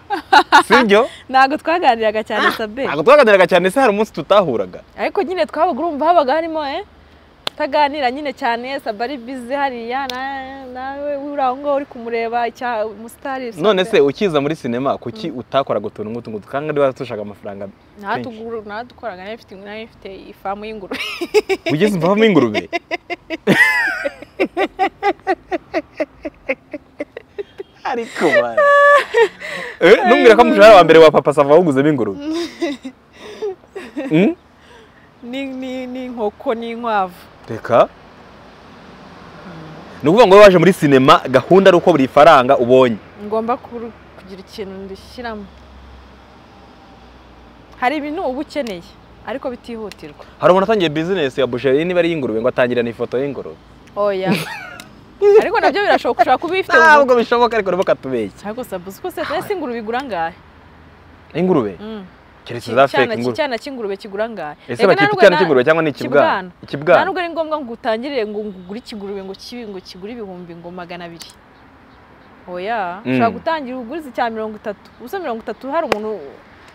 sibyo ntabwo twaganiraga cyane sabe ntabwo twaganiraga cyane se hari umunsi tutahuraga ariko nyine twabaga urumva habaga harimo eh utaganira nyine cyane sabe ari bize hariya na- nawe uri aho ngaho uri kumureba icya umusitari Sabe. none se ukiza muri sinema kuki utakoraga utuntu nk'utu ngutu kandi niba dushaka amafaranga natuguru natukoraga nayo ifite nayo ifite ifamu y'ingurube ugeze imvamo ingurube ariko bana eh numbwira ko umushahara wa mbere wa papa sava wawuguzemo ingurube Mm? ni ni ni inkoko n'inkwavu reka ni ukuvuga ngo wowe waje muri sinema gahunda ari uko buri faranga ubonye ngomba kuru- kugira ikintu ndishyiramo hari ibintu uba ukeneye ariko bitihutirwa hari umuntu atangiye bizinesi ya busheri niba ari iy'ingurube ngo atangirane ifoto y'ingurube oya ariko nabyo birashoboka ushobora kuba ubifite mu ntabwo bishoboka ariko nibo katubeshya Ariko sabuze ko se ese ingurube igura angahe ingurube Mm. keretse za feke Icyana ingurube cy'icyana cy'ingurube kigura angahe ese bakita icyana cy'ingurube cyangwa ni ikibwana ikibwana. nta ikibwana nubwo ari ngombwa ngo utangirire ngo ugure ikigurube ngo kibi ngo kigure ibihumbi ngo magana abiri oya Mm. ushobora gutangira ugurize icya mirongo itatu ubusa mirongo itatu hari umuntu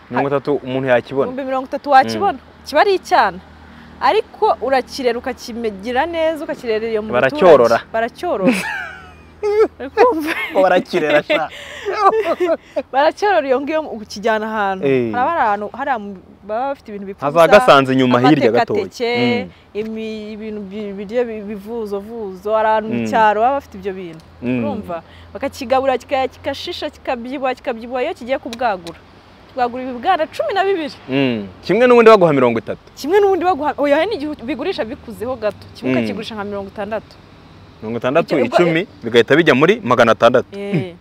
mirongo itatu umuntu yakibona ibihumbi mirongo itatu wakibona kiba ari icyana ariko urakirera ukakimegira neza ukakirera iyo mu muturage. Baracyorora. baracyorora Uri kumva? ngo barakirera sha baracyorora iyo ngiyo ukijyana ahantu Eh. hari ahantu hari ahantu baba bafite ibintu bipfa haza ubusa. gasanze inyuma hirya gatoya amatekateke Mm, imi- ibintu bi- biryo bi- bivuzovuzo hari ahantu mu Mm. cyaro baba bafite ibyo bintu mm. urumva bakakigabura kika- kigashisha kikabyibuha kikabyibuha iyo kigiye kubwagura kibwagura ibibwana cumi na bibiri Mm. kimwe n'ubundi baguha mirongo itatu kimwe n'ubundi baguha oya hari n'igihe bigurisha bikuzeho gato kimwe Mm. ukakigurisha nka mirongo itandatu mirongo itandatu Icyo- icumi bigahita bijya muri magana atandatu Eh. kimwe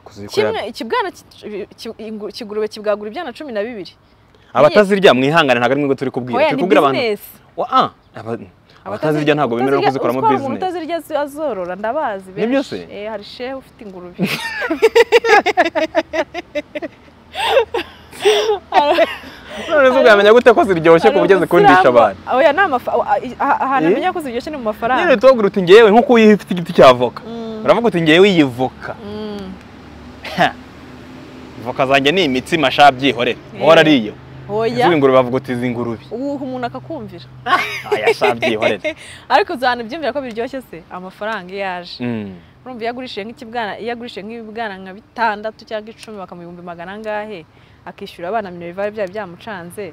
Kuzikorana. ikibwana ki- ki- ingu- ikigurube kibwagura ibyana cumi na bibiri abatazirya mwihangane ntabwo ari mwe turi kubwira oya turi ni kubwira abantu bizinesi Wa- ah, aba- abatazirya ntabwo bemerewe Utazirya- kuzikoramo uziko hari umuntu bizinesi utazirya azi- azorora ndabazi benshi Nibyo se? Eh, hari shehe ufite ingurube none se ubwamenya gute ko ziryoshye Hari kuba ugeze umusilamu- kundisha abantu oya ni amafa- a- a- a- ahantu Eh? amenya ko ziryoshye ni mu nyine mafaranga tubabwira uti ngewe nk'uko uyifite igiti cya voka Mm. uravuga uti ngewe iyi voka Mm. voka zanjye ni imitsima sha byihorere uhora ariyo oya izi ngurube bavuga uti izi ngurube uwuha umuntu akakumvira aya sha byihorere ariko uzi ahantu byumvira ko biryoshye se amafaranga iyo aje Mm. urumva iyo agurishije nk'ikibwana iyo agurishije nk'ibibwana nka bitandatu cyangwa icumi bakamuha ibihumbi magana angahe akishyura abana mirongo ivare byari byamucanze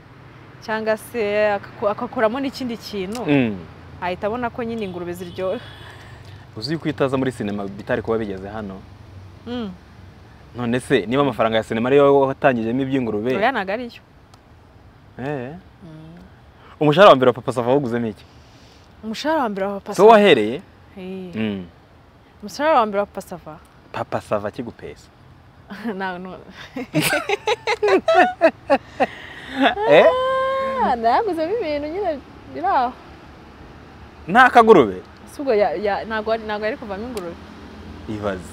cyangwa se akaku- agakuramo n'ikindi kintu Mm. ahita abona ko nyine ingurube ziryoha uzi yuko iyo utaza muri sinema bitari kuba bigeze hano Mm. none se niba amafaranga ya sinema ariyo watangijemo iby'ingurube oya ntabwo ariyo eh, umushahara wa mbere wa papa sava wawuguzemo iki umushahara wa mbere wa papa so wahereye Eh. Mm. umushahara wa mbere wa pasava papa sava akigupesa Eh? nayaguzemo ibintu nyine biri aho nta kagurube Si ubwo ya- ya- ntabwo ari- ntabwo yari kuvamo ingurube ibaze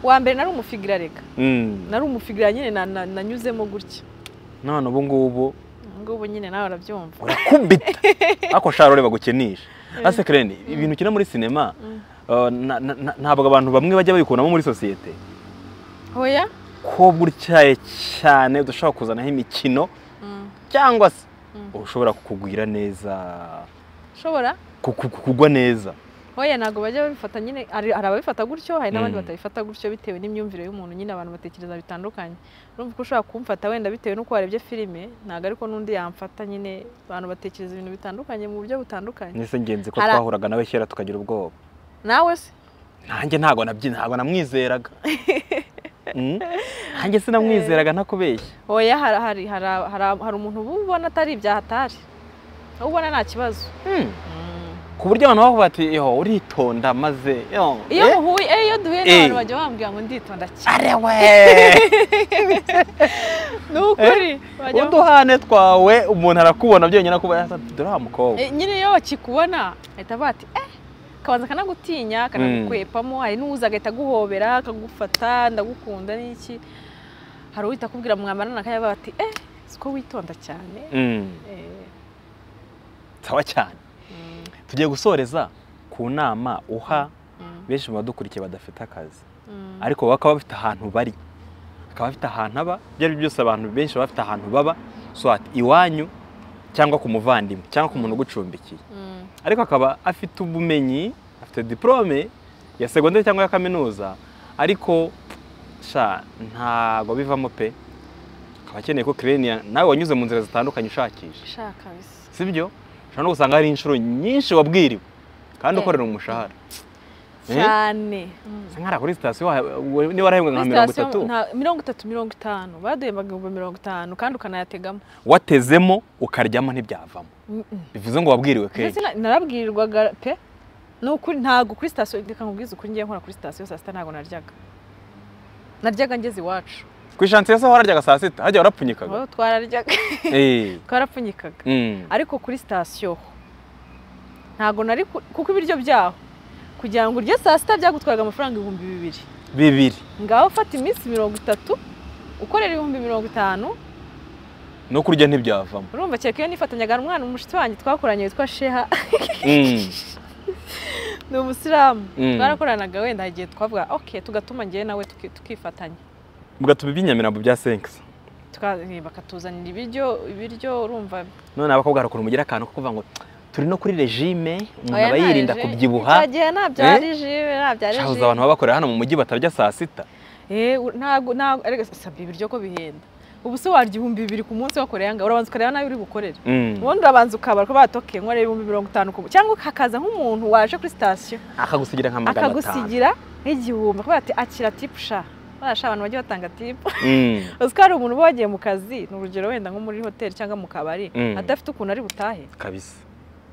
uwa mbere nari umufigira reka Mm. nari umufigira nyine na- na- nanyuzemo gutya none ubu ngubu ubu ngubu nyine nawe urabyumva urakubita ariko shara ureba gukenisha ase kereni ibintu ukina muri sinema Mm. uh, na- na- na- ntabwo abantu bamwe bajya babikuramo muri sosiyete oya ko gutyaye cyane udushobora kuzanaho imikino Mm. cyangwa se Mm. ushobora kukugwira neza ushobora ku- ku- ku- kugwa neza hoya ntabwo bajya babifata nyine hari hari ababifata gutyo hari n'abandi Mm. batabifata gutyo bitewe n'imyumvire y'umuntu nyine abantu batekereza bitandukanye urumva ko ushobora kumfata wenda bitewe n'uko warebye filime ntabwo ariko n'undi yamfata nyine abantu batekereza ibintu bitandukanye mu buryo butandukanye nese ngenzi ko Ara- twahuraga nawe kera tukagira ubwoba nawe se nanjye ntabwo nabyi ntabwo namwizeraga Mm? nanjye sinamwizeraga ntakubeshya hoya hari hari hari hari- hari umuntu uba ubona atari ibyaha atari uba ubona nta kibazo Mm. ku buryo abantu bavuga bati yo uritonda maze yo iyo eh, muhuye eh, iyo duhuye Eh. n'abantu bajya bambwira ngo nditonda cyane are we ni ukuri bajya bambwira- uduhane twawe umuntu arakubona byonyine akuba dore wa mukobwa Eh, nyine iyo bakikubona ahita avuga ati eh kabanza kanagutinya kanagukwepamo hari n'uza agahita aguhobera akagufata ndagukunda n'iki hari uwita akubwira mwambarana akajya bati eh si ko witonda cyane Mm. Eh, sawa cyane mm, tugiye gusoreza ku nama uha mm, benshi mu badukurikiye badafite akazi mm. ariko bakaba bafite ahantu bari bakaba bafite ahantu aba ibyo ari byo byose abantu benshi baba bafite ahantu baba swat iwanyu cyangwa ku muvandimwe cyangwa ku muntu ugucumbikiye Mm, ariko akaba afite ubumenyi afite diplome ya segonderi cyangwa ya kaminuza ariko sha ntago bivamo pe akaba akeneye ko kireniya nawe wanyuze mu nzira zitandukanye ushakisha shaka bisa si byo ushobora no gusanga hari inshuro nyinshi wabwiriwe kandi ukorera umushahara Eh? cyane Mm. Usa nk'ahari kuri sitasiyo wa- wa- niba warahembwa nka Kuri mirongo sitasiyo itatu nta- mirongo itatu mirongo itanu baduhembaga ibihumbi mirongo itanu kandi ukanayategamo watezemo ukaryamo ntibyavamo Mm, mm. bivuze ngo wabwiriwe ndetse kenshi na- narabwirirwaga pe ni ukuri ntabwo kuri sitasiyo reka nkubwize ukuri ngiye nkora kuri sitasiyo saa sita ntabwo naryaga naryaga ngeze iwacu ku ishansiye se wararyaga saa sita hajya warapfunyikaga Aho twararyaga Eh, twarapfunyikaga mm. ariko kuri sitasiyo ho ntabwo nari ku- kuko ibiryo byaho kugira ngo urye saa sita byagutwaraga amafaranga ibihumbi bibiri bibiri ngaho ufata iminsi mirongo itatu ukorera ibihumbi mirongo itanu no kurya ntibyavamo urumva kereka iyo nifatanyaga n'umwana umushyitsi wanjye twakoranye witwa sheha Mm, ni umusilamu Mm. twarakoranaga wenda hari igihe twavuga ok tugatuma njyewe nawe tuki- tukifatanya bigatuma iby'inyamirambo bya senkisi tuka- bakatuzanira ibiryo ibiryo urumva none abakobwa hari ukuntu mugira akantu ko kuvuga ngo turi no kuri regime umuntu Oya, aba yirinda ntaje. kubyibuha Icyo gihe ntabyo Eh? ari jibe ntabyo ari shahuza abantu jibe baba bakorera hano mu mujyi batarya saa sita Eh, u- ntabwo ntabwo ariko sabye ibiryo ko bihenda ubu se warya ibihumbi bibiri ku munsi wakoreye aha ngaha urabanza ukareba nabi uri bukorere Mm. ubundi urabanza ukabara ko batoke nkorera ibihumbi mirongo itanu ku munsi cyangwa hakaza nk'umuntu waje kuri sitasiyo akagusigira nka magana atanu akagusigira nk'igihumbi akavuga ati akira tipu sha barasha abantu bagiye batanga tipu Mm. uzi ko hari umuntu uba wagiye mu kazi ni urugero wenda nko muri hoteli cyangwa mu kabari Mm. adafite ukuntu ari butahe kabisa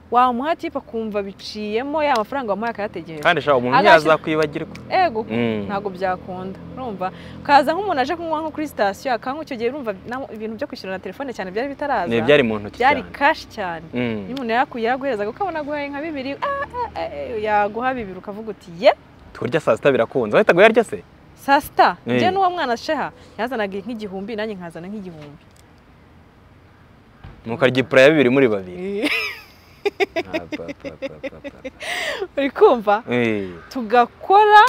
wamuha tipu akumva biciyemo ya mafaranga wamuhaye akayategereza kandi shaka umuntu Agashyira- ntiyazakwibagirwa ego Mm. ntabwo byakunda urumva kaza nk'umuntu aje kunywa nko kuri sitasiyo akanywa icyo gihe urumva na- ibintu byo kwishyura na telefone cyane byari bitaraza Ni byari mu ntoki byari cyane. kashi cyane Mm. iyo umuntu yakuye yaguherezaga ukabona aguhaye nka bibiri ah, ah, ah, eh, yaguha bibiri ukavuga uti ye kurya saa sita birakunze wahitaga uyarya se saa sita Eh. njye n'uwo mwana sheha yazanaga nk'igihumbi nanjye nkazana nk'igihumbi nuko arya ipura ya bibiri muri babiri uri kumva Eh, tugakora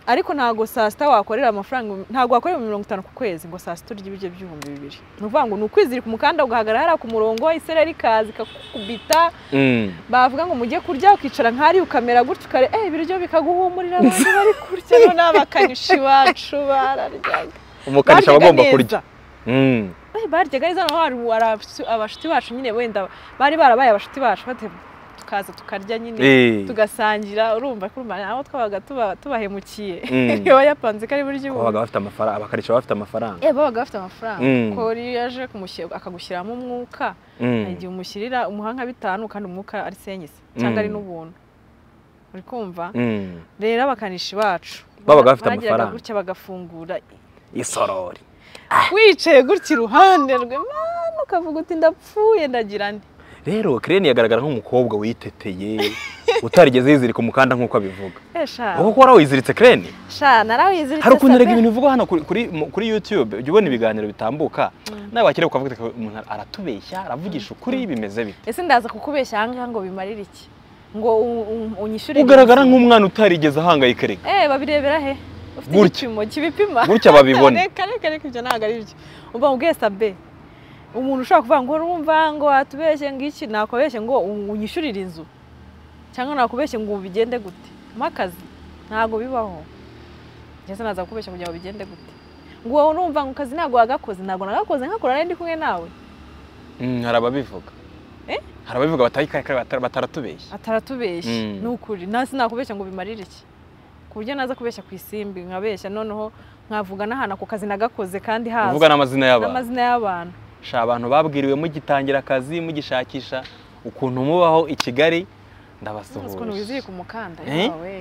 ariko ntabwo saa sita wakorera amafaranga ntabwo wakorera mirongo itanu ku kwezi ngo saa sita urya ibiryo by'ibihumbi bibiri ni ukuvuga ngo ni ukwizirika umukanda ugahagarara hariya ku murongo isereri ikaza ikakubita mm. bavuga ngo mujye kurya ukicara nk'ahari ukamera gutyo ukare eh ibiryo bikaguhumurira abantu bari kurya noneho abakanishi bacu bararyaga umukanishi aba Baryaga agomba neza. kurya Mm. Eh, baryaga neza noneho hari hari abashu- abashuti bacu nyine wenda bari barabaye abashuti bacu bate- tukaza tukarya nyine Eh, tugasangira urumva kurumva nabo twabaga tuba- tubahemukiye Mm. iyo yapanze ko ari buryo kuko ubu babaga bafite amafaranga abakanishi baba bafite amafaranga eh babaga bafite amafaranga Mm. ko iyo yaje kumushyira akagushyiramo umwuka Mm. hari igihe umushyirira umuha nka bitanu kandi umwuka ari senyise cyangwa Mm. ari n'ubuntu uri kumva Mm. rero abakanishi bacu Babaga bafite barageraga amafaranga. gutya bagafungura isorori wicaye gutya iruhande rwe mana ukavuga uti ndapfuye ndagira nde rero kireni yagaragara nk'umukobwa witeteye utarigeze yizirika umukanda nk'uko abivuga Eh, sha wowe ko wari wiziritse kireni sha narawiziritse hari ukuntu erega sabe. ibintu bivugwa hano kuri, kuri, mu- kuri youtube ujya ubona ibiganiro bitambuka Mm. nawe wakireba ukavuga ati umuntu aratubeshya aravugisha ukuri bimeze bite ese ndaza kukubeshya ahangaha ngo bimarire iki ngo u- u- unyishyure ugaragara iminsi? nk'umwana utarigeze ahangayika reka eh babirebera he ufite Gutya. igipimo kibipima gutya babibona reka reka reka ibyo ntabwo ari byo umva ubwiye sabe umuntu ushobora kuvuga ngo urumva ngo watubeshye ngo iki nakubeshye ngo unyishyurire inzu cyangwa nakubeshye ngo ubu bigende gute mpakazi ntabwo bibaho ndetse naza kukubeshya kugira ngo bigende gute ngo wowe urumva ngo kazi ntabwo wagakoze ntabwo nagakoze nkakora nari ndi kumwe nawe Mm, hari ababivuga Eh? hari ababivuga batayikara batara- bataratubeshya ataratubeshye Mm. ni ukuri nta sinakubeshya ngo bimarire iki ku buryo naza kubeshya ku isimbi nkabeshya noneho nkavuga n'ahantu ako kazi nagakoze kandi hazwi uvuga n'amazina y'abantu n'amazina y'abantu sha abantu babwiriwe mugitangira akazi mugishakisha ukuntu mubaho i kigali Ntuzi ukuntu ndabasuhuje wizirika umukanda Eh? yawe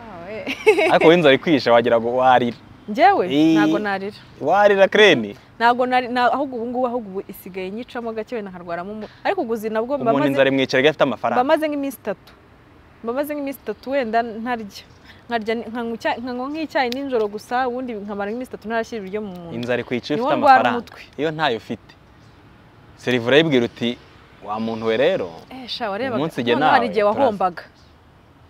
yawe ariko wowe inzara ikwishe wagira ngo warira njyewe Eh. ntabwo narira warira kreni ntabwo nari na- ahubwo ubu ngubu ahubwo ubu isigaye nyicamo gake wenda nkarwaramo umu- ariko uguzi nabwo mba umuntu maze inzara imwicara iyo afite mba amafaranga maze nk'iminsi itatu mba maze nk'iminsi itatu wenda ntarya nkarya ni- nkanywa icya- nkanywa nk'icyayi nijoro gusa ubundi nkamara nk'iminsi itatu ntarashyira ibiryo mu munda inzara ikwica iyo niwo ufite ndwara amafaranga umutwe iyo ntayo ufite serivura yibwira uti wa muntu we rero Eh, sha warebaga Umunsi igihe noneho hari nawe, igihe turaza. wahombaga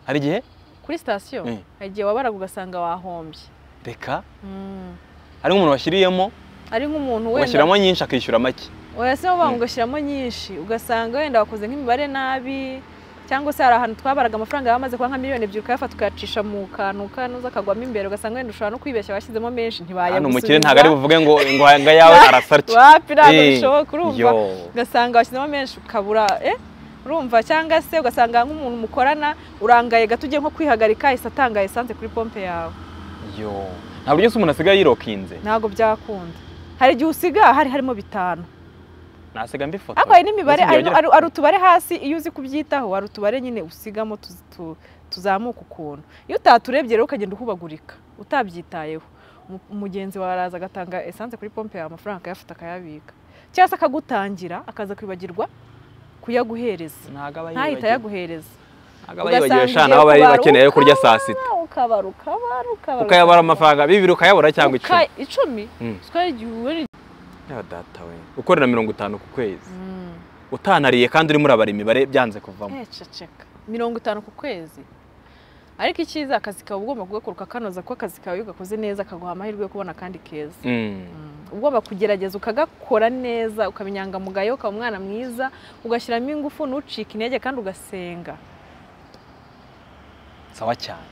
hari igihe kuri sitasiyo Eh. hari igihe wabaraga ugasanga wahombye reka Mm. ari nk'umuntu washyiriyemo ari nk'umuntu wenda ugashyiramo nyinshi akishyura make urasema Mm. bavuga ngo shyiramo nyinshi ugasanga wenda wakoze nk'imibare nabi cyangwa se hari ahantu twabaraga amafaranga yamaze kuba nka miliyoni ebyiri ukayafata ukayacisha mu kantu kanuza kagwamo imbere ugasanga wenda ushobora no kwibeshya washyizemo menshi hano umukire ntabwo ari ntibayagusubiza buvuge ngo ngo hanga yawe arasarya wapi ntabwo Eh, bishoboka urumva yo ugasanga washyizemo menshi ukabura eh urumva cyangwa se ugasanga nk'umuntu mukorana urangaye gato ugiye nko kwihagarika ahise atanga esanse kuri pompe yawe yo nta buryo se umuntu asigaye yirokinze ntabwo byakunda hari igihe usiga hari harimo bitanu nasiga mbifoto ariko hari n'imibare Ese hari byagera- hari- hari utubare hasi iyo uzi kubyitaho hari utubare nyine usigamo tuz- tu- tuzamuka ukuntu iyo utaturebye rero ukagenda uhubagurika utabyitayeho Mu- umugenzi wawe araza agatanga esanse kuri pompe yawe amafaranga akayafata akayabika cyangwa se akagutangira akaza kwibagirwa kuyaguhereza ntabwo aba ntahita yibagiwe ayaguhereza ntabwo aba ugasanga yibagiwe ugiye shana baba bari kubara, bakeneye ayo kurya saa sita ukabara ukabara ukabara ukayabara amafaranga bibiri ukayabura cyangwa icumi Uka- icumi Mm. twari igihe Yo, data we ukorera mirongo itanu ku kwezi utanariye kandi urimo urabara imibare byanze kuvamo ceceka mirongo itanu ku kwezi ariko icyiza akazi kawe uba ugomba kugakoruka kanoza ko akazi kawe iyo ugakoze neza kaguha amahirwe yo kubona akandi keza Mm. Uba ugomba kugerageza ukagakora neza ukaba inyangamugayo ukaba umwana mwiza ugashyiramo ingufu ntucike intege kandi ugasenga sawa cyane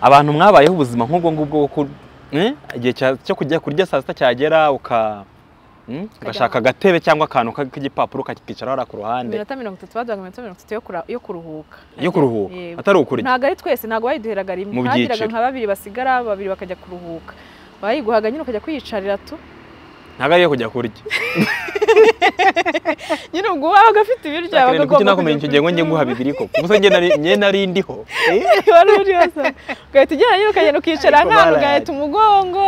abantu mwabayeho ubuzima nk'ubwo ngubwo bwo ku- Eh? igihe cya- cyo kujya kurya saa sita cyagera uka Mm? ugashaka agatebe cyangwa akantu ka- k'igipapuro ukakicaraho hariya ku ruhande iminota mirongo itatu baduhaga iminota mirongo itatu yo kura- yo kuruhuka yo kuruhuka Yego. atari ukurya ntabwo ari twese ntabwo bayiduheraga rimwe Mu ntagiraga byiciro. nka babiri basigara babiri bakajya kuruhuka bayiguhaga nyine ukajya kwiyicarira tu ntabwo ari iyo kujya kurya nyine ubwo waba ugafite ibiryo Akarindwi wabaga kuki ugomba nakumenya icyo gihe ngo njye nguha bibiri koko ubuse njye nari njye nari ndiho Eh? wari uriho se ugahita ugenda nyine ukagenda ukicara Ariko nk'ahantu baraye. ugahita umugongo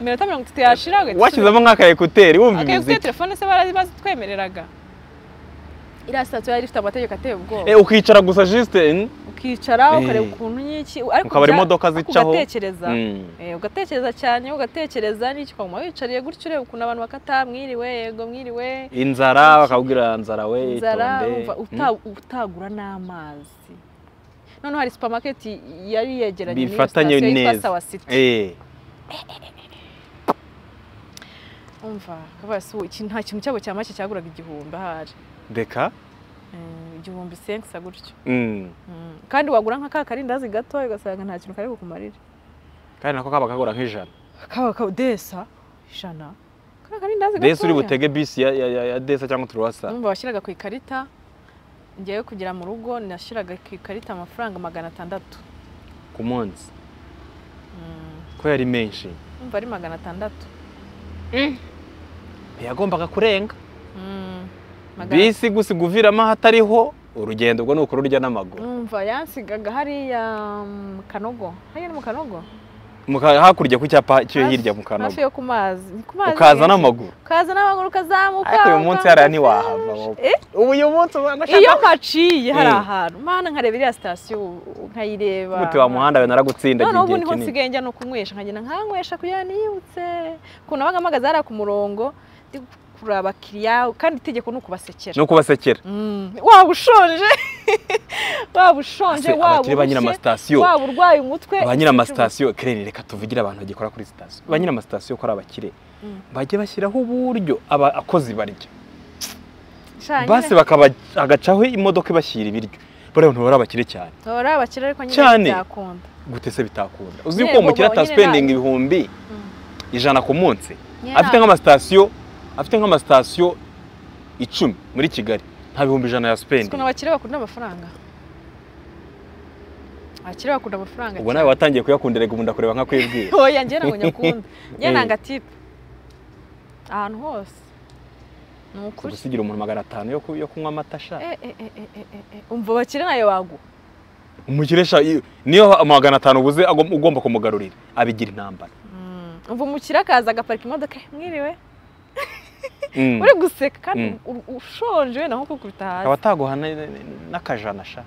iminota mirongo itatu yashira ugahita washyizemo nk'aka ekuteri wumva akeguteye imiziki telefone se barazi bazitwemereraga iriya sitasiyo yari ifite amategeko ateye ubwoba Eh, ukicara gusa juste ukicara Eh. ukareba ukuntu nyiki ariko ukabara bya- imodoka ariko zicaho ugatekereza Mm. Eh, ugatekereza cyane ugatekereza n'iki ukaguma wicariye gutyo ureba ukuntu abantu bakata mwiriwe yego mwiriwe inzara bakabwira nzara we inzara itonde. wumva uta- utagura n'amazi noneho hari supamaketi yari yegeranye n'iyo Bifatanye sitasiyo yitwa neza. sawa Mm. siti Eh. umva kabaye si ubu, iki nta kintu cyabo cya make cyaguraga igihumbi ahari reka Eh, igihumbi senkisa gutyo Mm. Mm. kandi wagura nka ka karindazi gato ugasanga nta kintu kari kukumarira kandi nako kaba kagura nk'ijana kaba kaudesa ijana ka karindazi gato desi uri butege bisi ya, ya, ya, ya desa cyangwa turuwasa numva washyiraga ku ikarita ngewe kugera mu rugo nashyiraga ku ikarita amafaranga magana atandatu ku munsi Mm. ko yari menshi numva ari magana atandatu ntiyagombaga kurenga Mm. Magana- bisi gusiga uviramo ahatariho urugendo ubwo ni ukururya n'amaguru numva yansigaga hariya mu kanogo hariya ni mu kanogo Mu ka- hakurya ku cyapa cyo Hafi- hirya mu kanogo hafi yo ku mazi ni ku mazi ukaza nyine. n'amaguru ukaza n'amaguru ukazamuka ariko uyu munsi ukamuka hariya ntiwahava wowe. Eh? ubu uyu munsi ubana iyo mpaciye hari Eh. ahantu mana nkareba iriya sitasiyo ubu, nkayireba umuti wa muhanda we naragutsinda noneho ubu igihe niho kinini nsigaye njya no kunywesha nkagenda nkanywesha kugira ngo niyibutse ukuntu nabaga mpagaze hariya ku murongo ndi kureba abakiriya kandi itegeko ni ukubasekera ni ukubasekera Mm. waba ushonje waba ushonje Se, waba abakire ba nyiri urushye amasitasiyo waba urwaye umutwe ba nyiri amasitasiyo kireni reka tuvugire abantu bagikora kuri sitasiyo ba nyiri amasitasiyo ko ari abakire Mm. bajye bashyiraho uburyo abakozi barya Sha, nyine- basi bakaba agacaho imodoka ibashyira ibiryo buriya ntubara abakire cyane tora abakire ariko Cyane. nyine byakunda gute se bitakunda uzi Nyine yuko uwo mukire bobo, nyine ataspendinga nta- ibihumbi Mm. ijana ku munsi Nyine afite nta- nk'amasitasiyo afite nk'amasitasiyo icumi muri kigali nta bihumbi ijana ya Ukuntu spendinga abakire bakunda amafaranga abakire bakunda amafaranga ubwo nawe watangiye kuyakunda rega ubu ndakureba nkakwibwira oya njye ntabwo nyakunda njye Eh. nanga tipe ahantu hose ni ukuri gusigira umuntu magana atanu yo ku- yo kunywa amata sha Eh, eh, eh, eh, eh, eh, eh. umva abakire nayo waguha umukire sha iyo- niyo magana atanu ubuze agom- ugomba kumugarurira abigira intambara Mm. umva umukire akaza agaparika imodoka "Eh, mwiriwe Mm. uri guseka kandi Mm. u- u- ushonje wenda nko kukubita akaba hasi ataguha na- n'akajana sha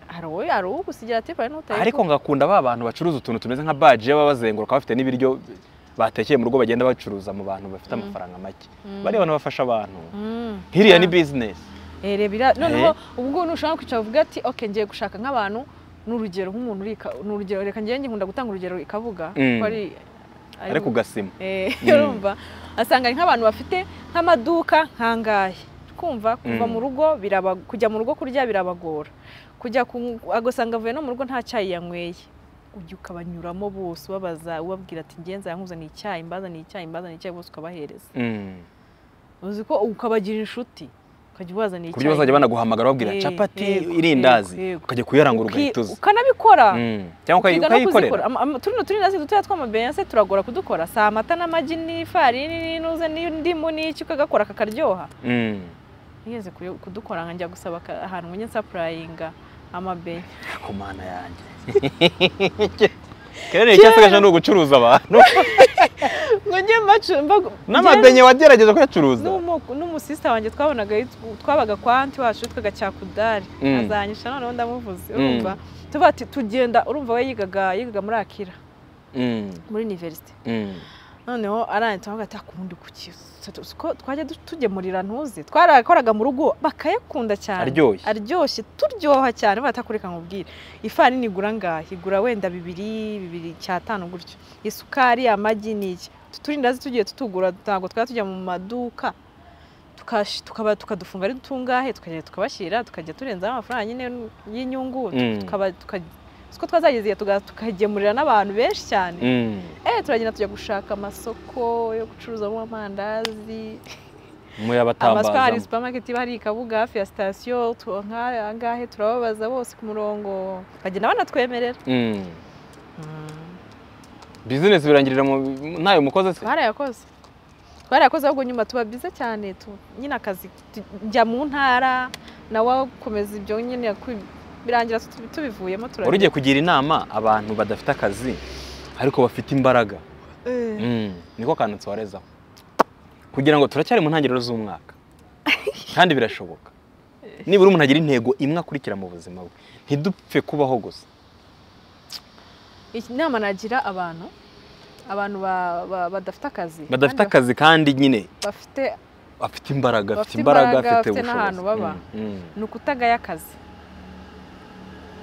hari uwo hari uwo gusigira tipe hari n'utari ariko ngakunda ba bantu bacuruza utuntu tumeze nka baji baba bazenguruka bafite n'ibiryo batekeye mu rugo bagenda bacuruza mu bantu bafite Mm. amafaranga make Mm. bariya bantu bafasha abantu Mm. hiriya ni Ah. bizinesi Eh, reba iriya- noneho ubwo ntushobora kwicara uvuga ati ok ngiye gushaka nk'abantu ni urugero nk'umuntu uri ika- ni urugero reka njyewe nkunda gutanga urugero ikavuga Mm. ko ari ari- ariko ugasima Eh, Mm. urumva asanga ari nk'abantu bafite nk'amaduka nk'angahe kumva kuva Mm. mu rugo biraba kujya mu rugo kurya birabagora kujya ku- agasanga avuye no mu rugo nta cyayi yanyweye ujya ukabanyuramo bose ubabaza ubabwira ati ngenza yankuzaniye icyayi mbazaniye icyayi mbazaniye icyayi bose ukabahereza Mm. uzi ko ukabagira inshuti ukajya ubazaniye ku buryo bazajya banaguhamagara babwira Eh, capati yego, irindazi yego, yego. ukajya kuyarangura Uki- ugahita uza ukanabikora Mm. cyangwa ukayi- ukiga no ukayikorera kuzikora. Ama- ama- tuno turindazi dutoya tw'amabeyanse turagora kudukora si amata n'amagi n'ifarini n'inuze n'indimu n'iki ukagakora kakaryoha Mm. nigeze kuyo- kudukora nka njya gusaba ka- ahantu ngo njye nsapurayinga amabenya ku mana yanjye kera ni icyatsi gashya ni ugucuruza abantu ngo njye mbacu- mbagu- n'amabenye wagerageza kuyacuruza N'umu- n'umusista wanjye twabonaga yitwa- twabaga kwa anti wacu witwaga cyakudari Mm. azanyisha noneho ndamuvuze Mm. urumva tuvuga ati tugenda urumva we yigaga yigaga muri akira Mm. muri univerisite Mm. noneho aranditse avuga ati akundi kuki ko twajya du- tugemurira ntuzi twarakoraga mu rugo bakayakunda cyane Aryoshye. aryoshye turyoha cyane batakureka nkubwire ifarini igura ngahe igura wenda bibiri bibiri cyatanu gutyo isukari amagi n'iki turindazi tugiye tutugura ntabwo twajya tujya mu maduka tukash- tukaba tukadufunga ari dutungahe tukagenda tukabashyira tukajya turenzaho amafaranga nyine y'inyungu Mm. tukaba tuka- siko twazagezeyo tuga- tukagemurira n'abantu benshi cyane Mm. Eh, turagenda tujya gushaka amasoko yo gucuruzamo amandazi amasoko hari muyabatambazamo supermarket iba hari ikabuga hafi ya sitasiyo tu- nk'aya ngahe turababaza bose ku murongo bakagenda banatwemerera Mm. bizinesi birangirira mu ntayo mukoze se twarayakoze twarayakoze ahubwo nyuma tuba byiza cyane tu- nyine akazi tu- njya mu ntara nawe akomeza ibyo nyine ku- birangira tu- tubivuyemo wari turagenda ugiye kugira inama abantu badafite akazi ariko bafite imbaraga Eh, Mm. niko kantu nsorezaho kugira ngo turacyari mu ntangiriro z'umwaka kandi birashoboka nibura umuntu agira intego imwe akurikira mu buzima bwe ntidupfe kubaho gusa iki- inama nagira abantu abantu ba- ba- badafite akazi badafite kandi akazi kandi nyine bafite bafite imbaraga afite Bafite imbaraga imbaraga, afite bafite n'ahantu baba. Mm, mm. ni ukutagaya akazi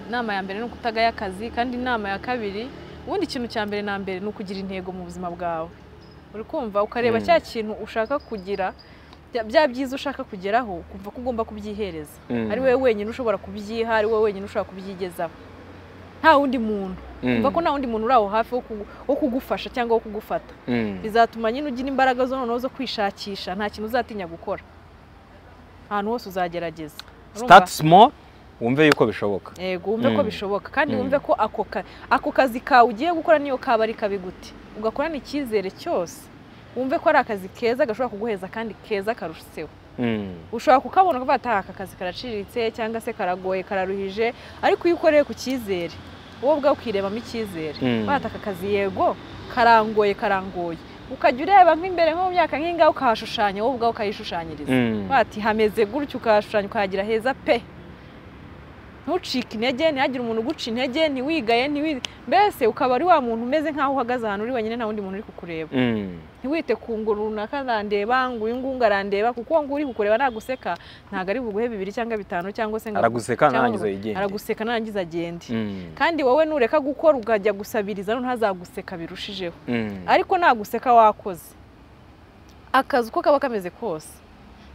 inama ya mbere ni ukutagaya akazi kandi inama ya kabiri ubundi ikintu cya mbere na mbere ni ukugira intego mu buzima bwawe uri kumva ukareba Mm. cya kintu ushaka kugira bya- bya byiza ushaka kugeraho ukumva ko ugomba kubyihereza Mm. ari wowe wenyine ushobora kubyiha ari wowe wenyine ushobora kubyigezaho nta wundi muntu Mm, umva ko nta wundi muntu uri aho hafi wo kugu- wo kugufasha cyangwa wo kugufata mm. bizatuma nyine ugira imbaraga zo noneho zo kwishakisha nta kintu uzatinya gukora ahantu hose uzagerageza Urumva? start small wumve yuko bishoboka yego wumve ko Mm. bishoboka kandi Mm. wumve ko ako ka- ako kazi kawe ugiye gukora niyo kaba ari kabi gute ugakorana icyizere cyose wumve ko ari akazi keza gashobora kuguheza kandi keza karushiseho Mm, ushobora kukabona ukavuga ati "Ah, aka kazi karaciriritse cyangwa se karagoye kararuhije ariko iyo ukoreye ku cyizere wowe ubwawe ukirebamo icyizere Mm. bata aka kazi yego karangoye karangoye ukajya ureba nk'imbere nko mu myaka nk'ingaho ukahashushanya wowe ubwawe ukayishushanyiriza mm. bati hameze gutyo ukahashushanya ukahagira heza pe ntucike intege ntihagire umuntu uguca intege ntiwigaye ntiwi mbese ukaba ari wa muntu umeze nk'aho uhagaze ahantu uri wenyine nta wundi muntu uri kukureba Mm. ntiwite ku ngo runaka arandeba ngo uyu ngungu arandeba kuko uwo nguwo uri kukureba naguseka ntabwo ari buguhe bibiri cyangwa bitanu cyangwa se ngo araguseka cyangwa narangiza ngo- yigenge araguseka narangiza agende Mm, kandi wowe nureka gukora ukajya gusabiriza no ntazaguseka birushijeho mm. ariko naguseka wakoze akazi uko kaba kameze kose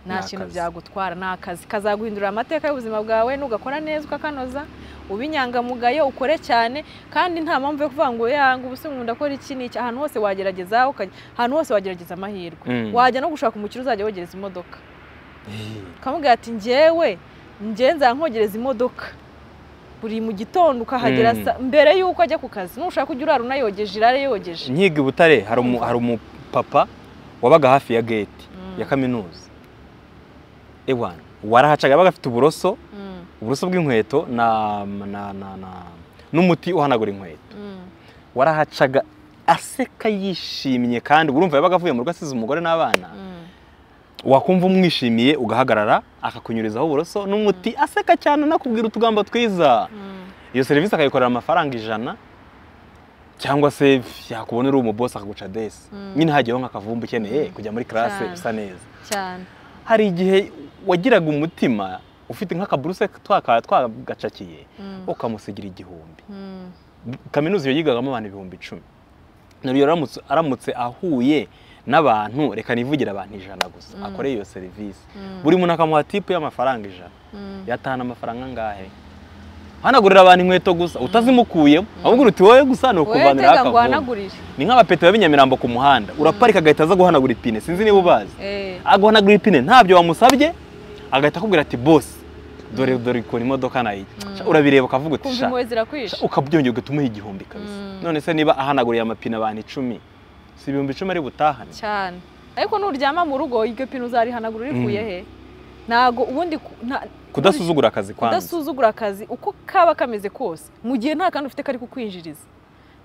nta Ni kintu akazi. byagutwara ni akazi kazaguhindurira amateka y'ubuzima bwawe nugakora neza ukakanoza ube inyangamugayo ukore cyane kandi nta mpamvu yo kuvuga ngo yanga ubuse nkunda akora iki n'iki ahantu hose wagerageza ukajya ahantu hose wagerageza amahirwe Mm. wajya no gushaka umukiriya uzajya wogereza imodoka ukamubwira ati njyewe njye nzaba nkogereza imodoka buri mu gitondo ukahagera Mm. sa- mbere y'uko ajya ku kazi nushaka ujya urara unayogeje irare yogeje nkiga i butare hari umu- hari umupapa wabaga hafi ya gate Mm. ya kaminuza ewana warahacaga yabaga afite uburoso Mm, uburoso bw'inkweto na, na, na, na, n'umuti uhanagura inkweto mm. warahacaga aseka yishimye kandi urumva yabaga avuye mu rugo asize umugore n'abana wakumva umwishimiye ugahagarara akakunyurizaho uburoso n'umuti aseka cyane anakubwira utugambo twiza iyo serivisi akayikorera amafaranga ijana cyangwa se yakubona uri umubosi akaguca desi Mm. nyine hagiyeho nk'akavumba ukeneye Mm. kujya muri karase Cyane. bisa neza cyane hari igihe wagiraga umutima ufite nk'akaburuse twaka- twagacakiye Mm, ukamusigira igihumbi mm, kaminuza iyo yigagamo abantu ibihumbi icumi rero iyo aramutse- aramutse ahuye n'abantu reka nivugira abantu ijana gusa Mm. akore iyo serivisi mm, buri muntu akamuha tipu y'amafaranga ijana mm. yatahana amafaranga angahe hanagurira abantu inkweto gusa utazimukuyemo ahubwo uti wowe gusa ni wowe ukuvaniraho tega ngo akavumbi uhanagurire ni nk'abapeti b'Inyamirambo ku muhanda uraparika agahita aza guhanagura ipine sinzi niba ubazi Eh, aguhanagura ipine ntabyo wamusabye agahita akubwira ati bosi dore dore ukuntu imodoka nayo ica." Mm. urabireba ukavuga uti kumva "Sha, impuhwe sha," zirakwisha ukabyongera ugahita umuha igihumbi kabisa Mm. none se niba ahanaguriye amapine abantu icumi si ibihumbi icumi ari butahane cyane ariko nuryama mu rugo iryo pinu uzarihanagura urikuye Mm. he ntago ubundi ku- nta- kudasuzugura akazi kwanza kudasuzugura akazi uko kaba kameze kose mu gihe nta kandi ufite kari kukwinjiriza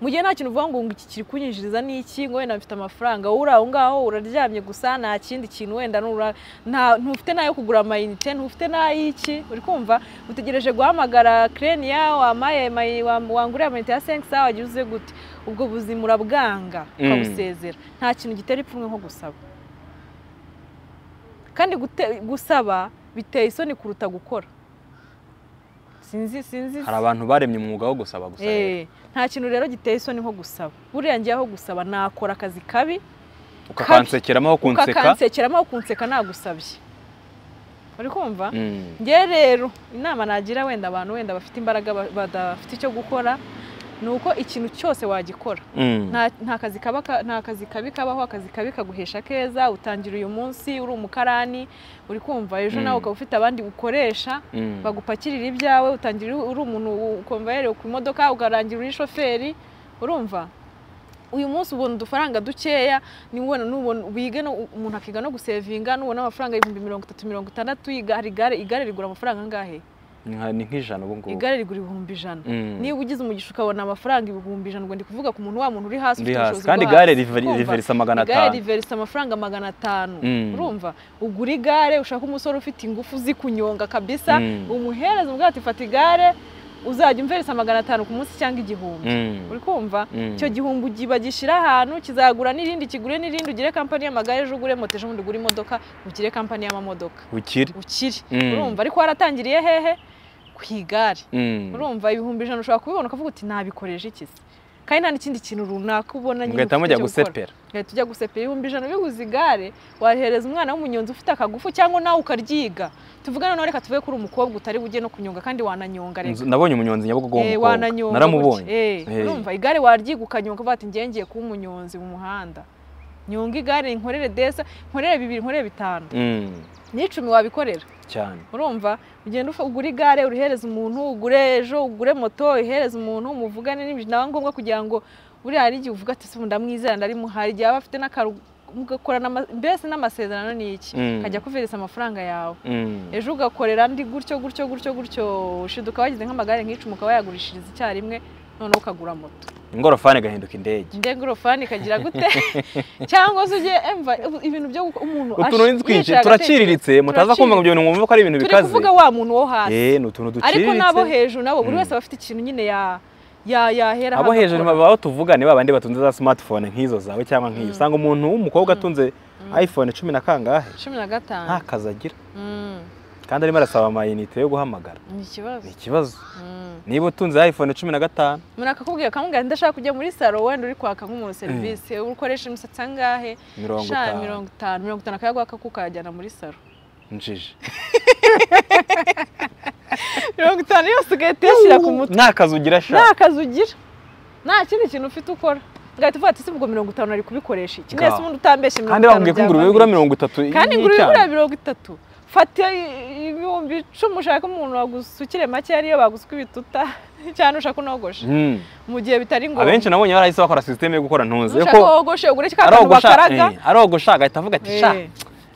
mu gihe nta kintu uvuga ngo ngo iki kiri kunyinjiriza ni iki ngo wenda mfite amafaranga wowe uri aho ngaho uraryamye gusa nta kindi kintu wenda nura- nta- ntufite n'ayo kugura amayinite ntufite n'ay'iki uri kumva utegereje guhamagara kireniya wamaye mayi- wam- wanguriye amayinite ya senkisa wagira uze gute ubwo buzima urabwanga Mm. ukabusezera nta kintu gitera ipfunwe nko gusaba kandi gute- gusaba biteye isoni kuruta gukora sinzi sinzi hari abantu baremye umwuga wo gusaba gusa rero. Eh, nta kintu rero giteye isoni nko gusaba buriya njyeho gusaba nakora akazi kabi ukakansekeramo aho kunseka ukakansekeramo aho kunseka nagusabye uri kumva Mm. njye rero inama nagira wenda abantu wenda bafite imbaraga ba- badafite icyo gukora ni uko ikintu cyose wagikora Mm. nta nta kazi kaba ka- nta kazi kabi kabaho akazi kabi kaguhesha keza utangira uyu munsi uri umukarani uri kumva ejo Mm. nawe ukaba ufite abandi ukoresha Mm. bagupakirira ibyawe utangira uri umuntu ukomvayerewe ku modoka ukarangira uri shoferi urumva uyu munsi ubona udufaranga dukeya nubona nubona wige no umuntu akiga no gusevinga nubona amafaranga ibihumbi mirongo itatu mirongo itandatu iga- hari igare igare rigura amafaranga angahe Nka- ni nk'ijana ubu ngubu igare rigura ibihumbi ijana Mm. niba ugize umugisha ukabona amafaranga ibihumbi ijana ubwo ndi kuvuga ku muntu wa muntu uri hasi Uri ufite hasi. ubushobozi kandi bwo igare hasi. rive- Urumva? riverisa magana igare atanu riverisa amafaranga magana atanu Mm. urumva ugura igare ushaka umusore ufite ingufu zikunyonga kabisa Mm. umuhereza umubwira ati fata igare uzajya umverisa magana atanu ku munsi cyangwa igihumbi Mm. uri kumva Mm. icyo gihumbi ugi- bagishyira ahantu kizagura n'irindi kigure n'irindi ugire kampani y'amagare ejo ugure moto ejo bundi ugure imodoka ugire kampani y'amamodoka ukiri ukiri Mm. urumva ariko waratangiriye hehe ku igare Mm. urumva ibihumbi ijana ushobora kubibona ukavuga uti nabikoresha iki se kandi nta n'ikindi kintu runaka ubona nyine mugahita ufite mujya cyo gukora. gusepera Ugahita ujya gusepera ibihumbi ijana ubiguze igare wahereza umwana w'umunyonzi ufite akagufu cyangwa nawe ukaryiga tuvugane nawe reka tuve kuri umukobwa utari bujye no kunyonga kandi wananyonga reka Nzu- nabonye umunyonzi nyabugogo Eh, w'umukobwa wananyonga naramubonye gutya. Eh, Eh. urumva igare waryiga ukanyonga uvuga ati njye ngiye kuba umunyonzi mu muhanda nyonga igare nkorere desa nkorere bibiri nkorere bitanu Mm. n'icumi wabikorera cyane urumva ugenda ufa- ugura igare urihereza umuntu ugure ejo ugure moto uyihereza umuntu muvugane n'ibyo naba ngombwa kugira ngo buriya hari igihe uvuga ati se ubu ndamwizera ndarimu hari igihe aba afite n'akaru mugakorana ama- mbese n'amasezerano ni iki Mm. kajya kuveresa amafaranga yawe Mm. ejo ugakorera ndi gutyo gutyo gutyo gutyo ushiduka ukaba wagize nk'amagare nk'icumi ukaba yagurishiriza icyarimwe noneho ukagura moto ingorofani igahinduka indege nde ngorofani ikagira gute cyangwa se ujye emva ibintu byo gukora umuntu utuntu ni ash- twinshi yicaye agatekereza. turaciriritse mutaza kumva ngo ibyo bintu mwumva ko ari ibintu turi bikaze kuvuga wa muntu wo hasi eh ni utuntu duciriritse ariko n'abo hejuru nabo buri Mm. wese aba afite ikintu nyine ya ya yahera abo hejuru agakora. baba tuvuga ni babandi batunze za smartphone nk'izo zawe cyangwa nk'iyo Mm. usanga umuntu w'umukobwa atunze Mm. iphone cumi na kangahe cumi na gatanu nta kazi agira Mm. kandi arimo arasaba amayinite yo guhamagara ni ikibazo ni ikibazo Mm. niba utunze iphone cumi na gatanu umuntu akakubwira akamubwira ndashaka kujya muri saro wenda uri kwaka nk'umuntu serivisi ukoresha imisatsi angahe mirongo sha itanu mirongo itanu mirongo itanu akayaguha kakukajyana muri saro njije mirongo itanu yose ugahita uyashyira ku mutwe nta kazi ugira sha nta kazi ugira nta kindi kintu ufite ukora ugahita uvuga ati se ubwo mirongo itanu nari kubikoresha iki Ga. nese ubundi utambeshye mirongo kandi bakubwiye ko byavamo ingurube igura iki? mirongo itatu kandi ingurube n'icyane. igura mirongo itatu fata i- ibihumbi icumi ushaka umuntu wagusukire make ariyo baguswe ibituta cyangwa ushaka unogoshe Mm. mu gihe bitari ngombwa abenshi nabonye barahise bakora sisiteme yo gukora ntuze ushaka ko wogoshe ugure ka kantu arogosha bakaraga eh, arogosha agahita avuga ati sha Eh,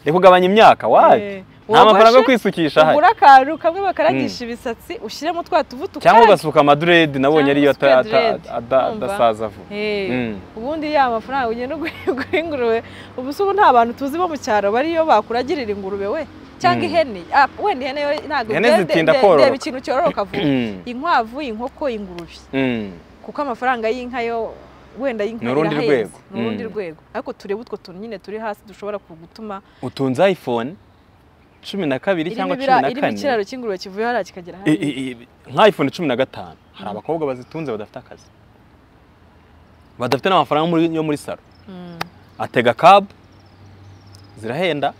reka ugabanya imyaka eh. wapi nta mafaranga yo Wogoshe, kwisukisha ahari ugure akantu kamwe bakaragisha ibisatsi ushyiremo twa tuvutu cyangwa ugasuka amaduredi nabonye Cyangwa ariyo ata- ugasuka ata- dread, ada- urumva? adasaza vuba Mm. ubundi ya mafaranga ugenda ugura ingurube ubu se ubu nta bantu tuzi bo mu cyaro bariyo bakuragirira ingurube we cyangwa Mm. ihene Ah, wenda ihene yo ntabwo Ihene de- de- zitinda de- kororoka. reba ikintu cyororoka vuba Mm. inkwavu inkoko ingurube Mm. kuko amafaranga y'inka yo wenda y'inka Ni urundi irahenze. rwego. ni urundi Mm. rwego ariko turebe utwo tuntu nyine turi hasi dushobora kugutuma utunze iphone cumi na kabiri irimo cyangwa cumi ibira- na irimo kane ikiraro cy'ingurube kivuye hariya kikagera I- hariya i- i- nka iphone cumi na gatanu hari abakobwa bazitunze badafite akazi badafite n'amafaranga yo muri- yo muri salo Mm. atega kabu zirahenda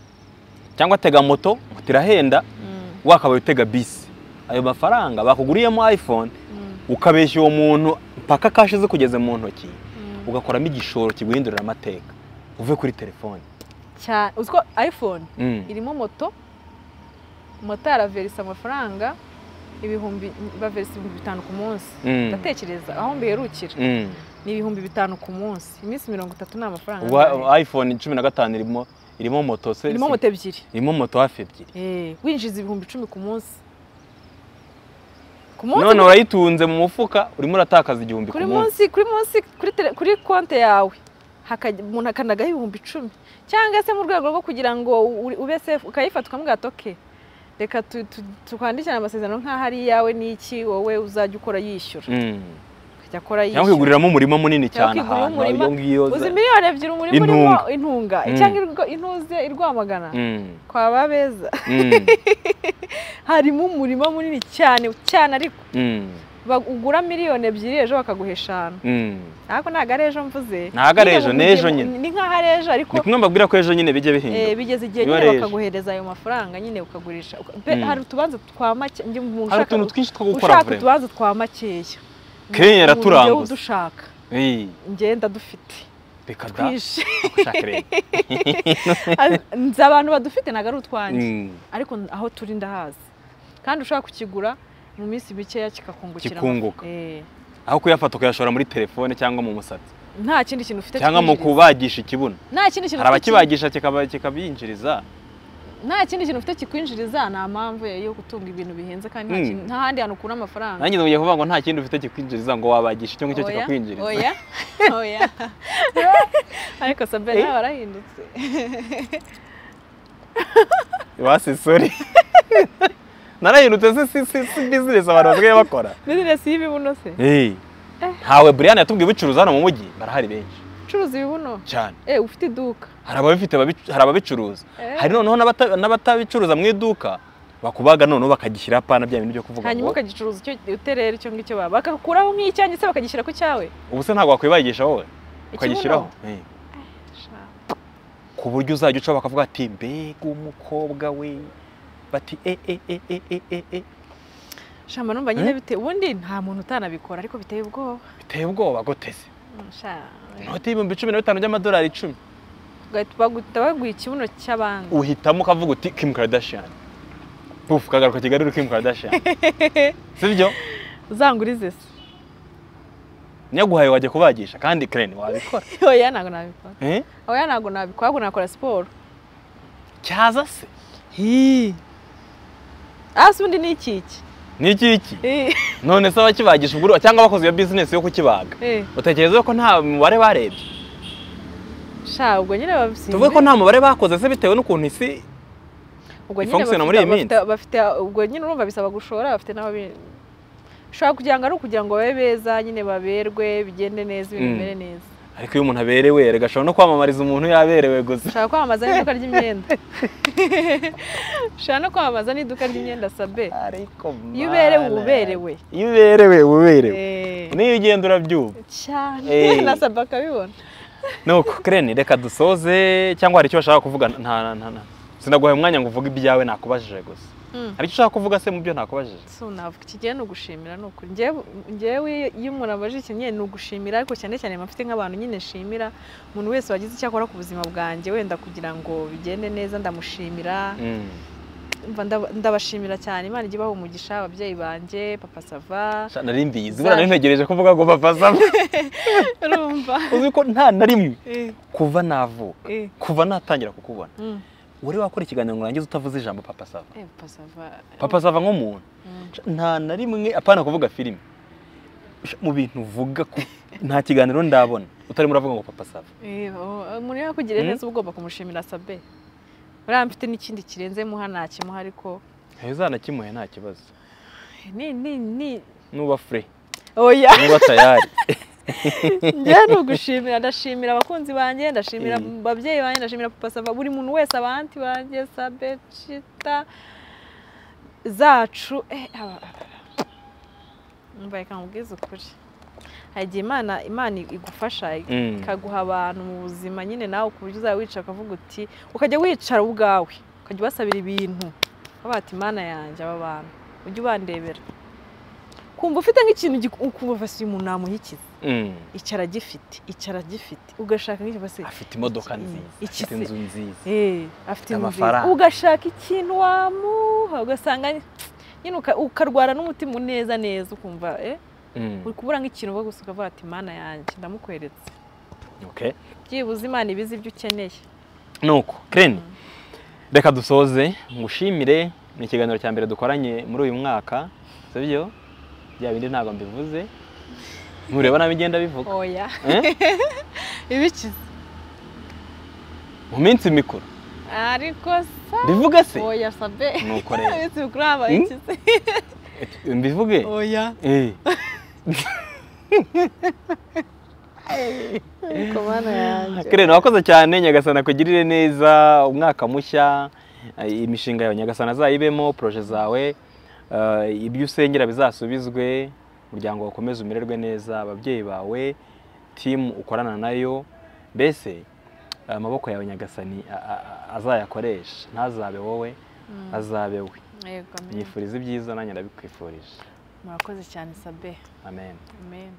cyangwa atega moto moto irahenda Mm. wakabaye utega bisi ayo mafaranga bakuguriyemo iphone Mm. ukabeshya uwo muntu mpaka kashi zikugeze mu ntoki Mm. ugakoramo igishoro kiguhindurira amateka uve kuri telefone cyane uziko iphone Mm. irimo moto moto araverisa amafaranga ibihumbi baverisa ibihumbi bitanu ku munsi Mm. ndatekereza aho mbiherukira Mm. ni ibihumbi bitanu ku munsi iminsi mirongo itatu ni amafaranga angahe? Wa- iphone cumi na gatanu irimo irimo moto se irimo moto ebyiri irimo moto hafi ebyiri Eh, winjiza ibihumbi icumi ku munsi ku munsi none urayitunze mu mufuka urimo uratakaza igihumbi ku kuri munsi munsi kuri munsi kuri tele- kuri konti yawe hakajya- umuntu akanagaho ibihumbi icumi cyangwa se mu rwego rwo kugira ngo u- ube sefu ukayifata ukamuga atoke reka tu- tu- tukwandikirane amasezerano nk'aho ari iyawe n'iki wowe uzajya ukora yishyura Mm. akajya akora cyangwa yishyura ukiguriramo umurima munini Cyangwa cyane ukigurira ahantu umurima, iyo ngiyo uzi miliyoni ebyiri umurima urimo Intunga. intunga Mm. cyangwa irwa- intuze irwamagana Mm. kwa babeza Mm. harimo umurima munini cyane cyane ariko Mm. ba- ugura miliyoni ebyiri ejo bakaguha eshanu Mm. ntabwo ntago ari ejo mvuze Ntabwo ari ejo, Nyine ni ejo mu- nyine. ni nk'aho ari ejo ariko ni kumwe mbabwira ko ejo nyine bijya Eh, bihinduka bigeze igihe Biba nyine ari ejo. bakaguhereza ayo mafaranga nyine ukagurisha Uka- pe- Mm. hari utubanza twa make njye umuntu hari ushaka utuntu twinshi two gukora ushaka vrema utubanza twa makeya Kenya yaraturanguza. njyewe udushaka Ei, ngenda dufite reka da twinshi gushaka rero Az- nzi abantu badufite ntabwo ari utwanjye Mm, ariko aho turi ndahazi kandi ushobora kukigura mu minsi mikeya kikakungukira Kikunguka. amafa- Eh, aho kuyafata ukayashora muri telefone cyangwa mu musatsi nta kindi kintu ufite cyangwa mu twinjiriza. kubagisha ikibuno nta kindi kintu hari ufite ki- abakibagisha kikaba- kikabinjiriza nta kindi kintu ufite kikwinjiriza nta mpamvu yo gutunga ibintu bihenze kandi nta Mm. kintu- nta handi hantu ukura amafaranga nanjye ngiye kuvuga ngo nta kindi ufite kikwinjiriza ngo wabagisha icyo ngicyo Oya, kikakwinjiriza oya oya ariko sabena nawe warahindutse basi sori narahindutse si si si si bizinesi abantu basigaye bakora bizinesi y'ibibuno se Ei, ntawe buriyani yatubwiye ubicuruza hano mu mujyi barahari benshi ucuruza ibibuno cyane eh ufite iduka hari ababifite ababicu- hari ababicuruza Eh. hari noneho n'abata- n'abatabicuruza mu iduka bakubaga noneho bakagishyira apana bya bintu byo kuvuga hanyuma ngo ukagicuruza icyo uterera icyo ngicyo baba bakakuraho nk'icyanjye se bakagishyira ku cyawe ubu se ntabwo wakwibagisha wowe ukagishyiraho ikibuno Eh. ku buryo uzajya uca bakavuga ati mbega umukobwa we bati e e e e e e e shamba numva nyine bite ubundi nta muntu utanabikora ariko biteye ubwoba biteye ubwoba goteze Mm, sha inoti y'ibihumbi cumi na bitanu by'amadolari icumi Ugahita baguhita baguha ikibuno cy'abandi uhitamo ukavuga uti Kim Kardashian bufu ukagaruka Kigali uri Kim Kardashian sibyo uzangurize se nyaguhaye wajya kubagisha kandi Karen wabikora oya ntabwo nabikora Eh? oya ntabwo nabikora ahubwo nakora siporo cyaza se Hi. Asi undi ni iki iki? ni iki iki Eh, none se abakibagisha ubwo cyangwa abakozi iyo bizinesi yo kukibaga eh, utekereza ko nta mubare barebye sha ubwo nyine babisinze. tuvuge ko nta mubare bakoze se bitewe n'ukuntu isi ubwo nyine ifunction bafite- muri iyi bafite- minsi. bafite ubwo nyine urumva bisaba gushora bafite n'abo ushobora kugira ngo ari ukugira ngo babe beza nyine baberwe bigende neza ibintu Mm. bimere neza ariko iyo umuntu aberewe erega ashobora no kwamamariza umuntu yaberewe gusa ushaka kwamamaza n'iduka ry'imyenda ushaka no kwamamaza n'iduka ry'imyenda sabe ariko iyo uberewe mana uba uberewe iyo uberewe uba uberewe Eh, niyo ugenda urabyumva Eh. cyane na sabe akabibona nuko kereni reka dusoze cyangwa hari icyo bashaka kuvuga nta nta nta sinaguhaye umwanya ngo uvuge ibyawe nakubajije gusa ariko ushaka kuvuga se mu byo nakubajije so navuga iki gihe ni ugushimira ni ukuri njyewe njyewe iyo umuntu abajije ikintu nyine ni ugushimira ariko cyane cyane mfite nk'abantu nyine nshimira umuntu wese wagize icyo akora ku buzima bwanjye wenda kugira ngo bigende neza ndamushimira Mm. Umva ndaba- ndabashimira cyane imana ijya ibaha umugisha ababyeyi banjye papa sava Sha, nari mbizi buriya nari ntegereje kuvuga ngo bavazamo urumva uzi ko nta na rimwe Eh, kuva navuka eh, kuva natangira kukubona mm. uri wakora ikiganiro ngo urangize utavuze ijambo papa sava Eh, papa sava papa sava nk'umuntu Mm. Sha, nta na rimwe apana kuvuga filime Sha, mu bintu uvuga ku- nta kiganiro ndabona utarimo uravuga ngo papa sava Eh, oh, umuntu yakugiriye Mm. neza uba ugomba kumushimira sabe buriya mfite n'ikindi kirenze muha ntakimuha ariko heza nakimuhe nta kibazo ni ni ni nuba fure oya nuba tayari njyewe ni ugushimira ndashimira abakunzi banjye ndashimira Mm. ababyeyi banjye ndashimira papa sava buri muntu wese abanti banjye sabe cita zacu eh, aba- Umva, reka nkubwize ukuri hari igihe imana imana igufasha Mm. ikaguha abantu mu buzima nyine nawe ku buryo uzaba wicara ukavuga uti ukajya wicara ubwawe ukajya ubasabira ibintu ukavuga ati imana yanjye aba bantu ujye ubandebera kumva ufite nk'ikintu gi- ukumva basi uyu muntu namuhikiza Mm. icara agifite icara agifite ugashaka nk'icyo basi afite imodoka iki- nziza iki se- afite inzu nziza Eh, afite inzu nziza amafaranga. ugashaka ikintu wamuha ugasanga nyine uka- ukarwara n'umutima uneza neza ukumva eh Mm. uri kubura nk'ikintu uba gusa ukavuga ati imana yanjye ndamukweretse Okay. byibuze imana ibizi ibyo ukeneye nuko kireni Mm. reka dusoze ngushimire ni ikiganiro cya mbere dukoranye muri uyu mwaka sibyo bya bindi ntabwo mbivuze ntureba nabi igenda bivuga oya Eh? ibikiza mu minsi mikuru ariko sa mbivuge se oya sabe nuko rero iminsi mikuru haba Hmm? ikize mbivuge oya Eh, ariko mana yanjye kireni wakoze cyane nyagasana kugirire neza umwaka mushya eh, imishinga yawe nyagasana azayibemo poroje zawe eh, ibyo usengera bizasubizwe umuryango wakomeze umererwe neza ababyeyi bawe timu ukorana nayo mbese amaboko yawe nyagasani a- a- a- azayakoresha ntazabe wowe Mm. azabe we Yego, amen. nyifuriza ibyiza nanjye ndabikwifurije murakoze cyane sabe amen amen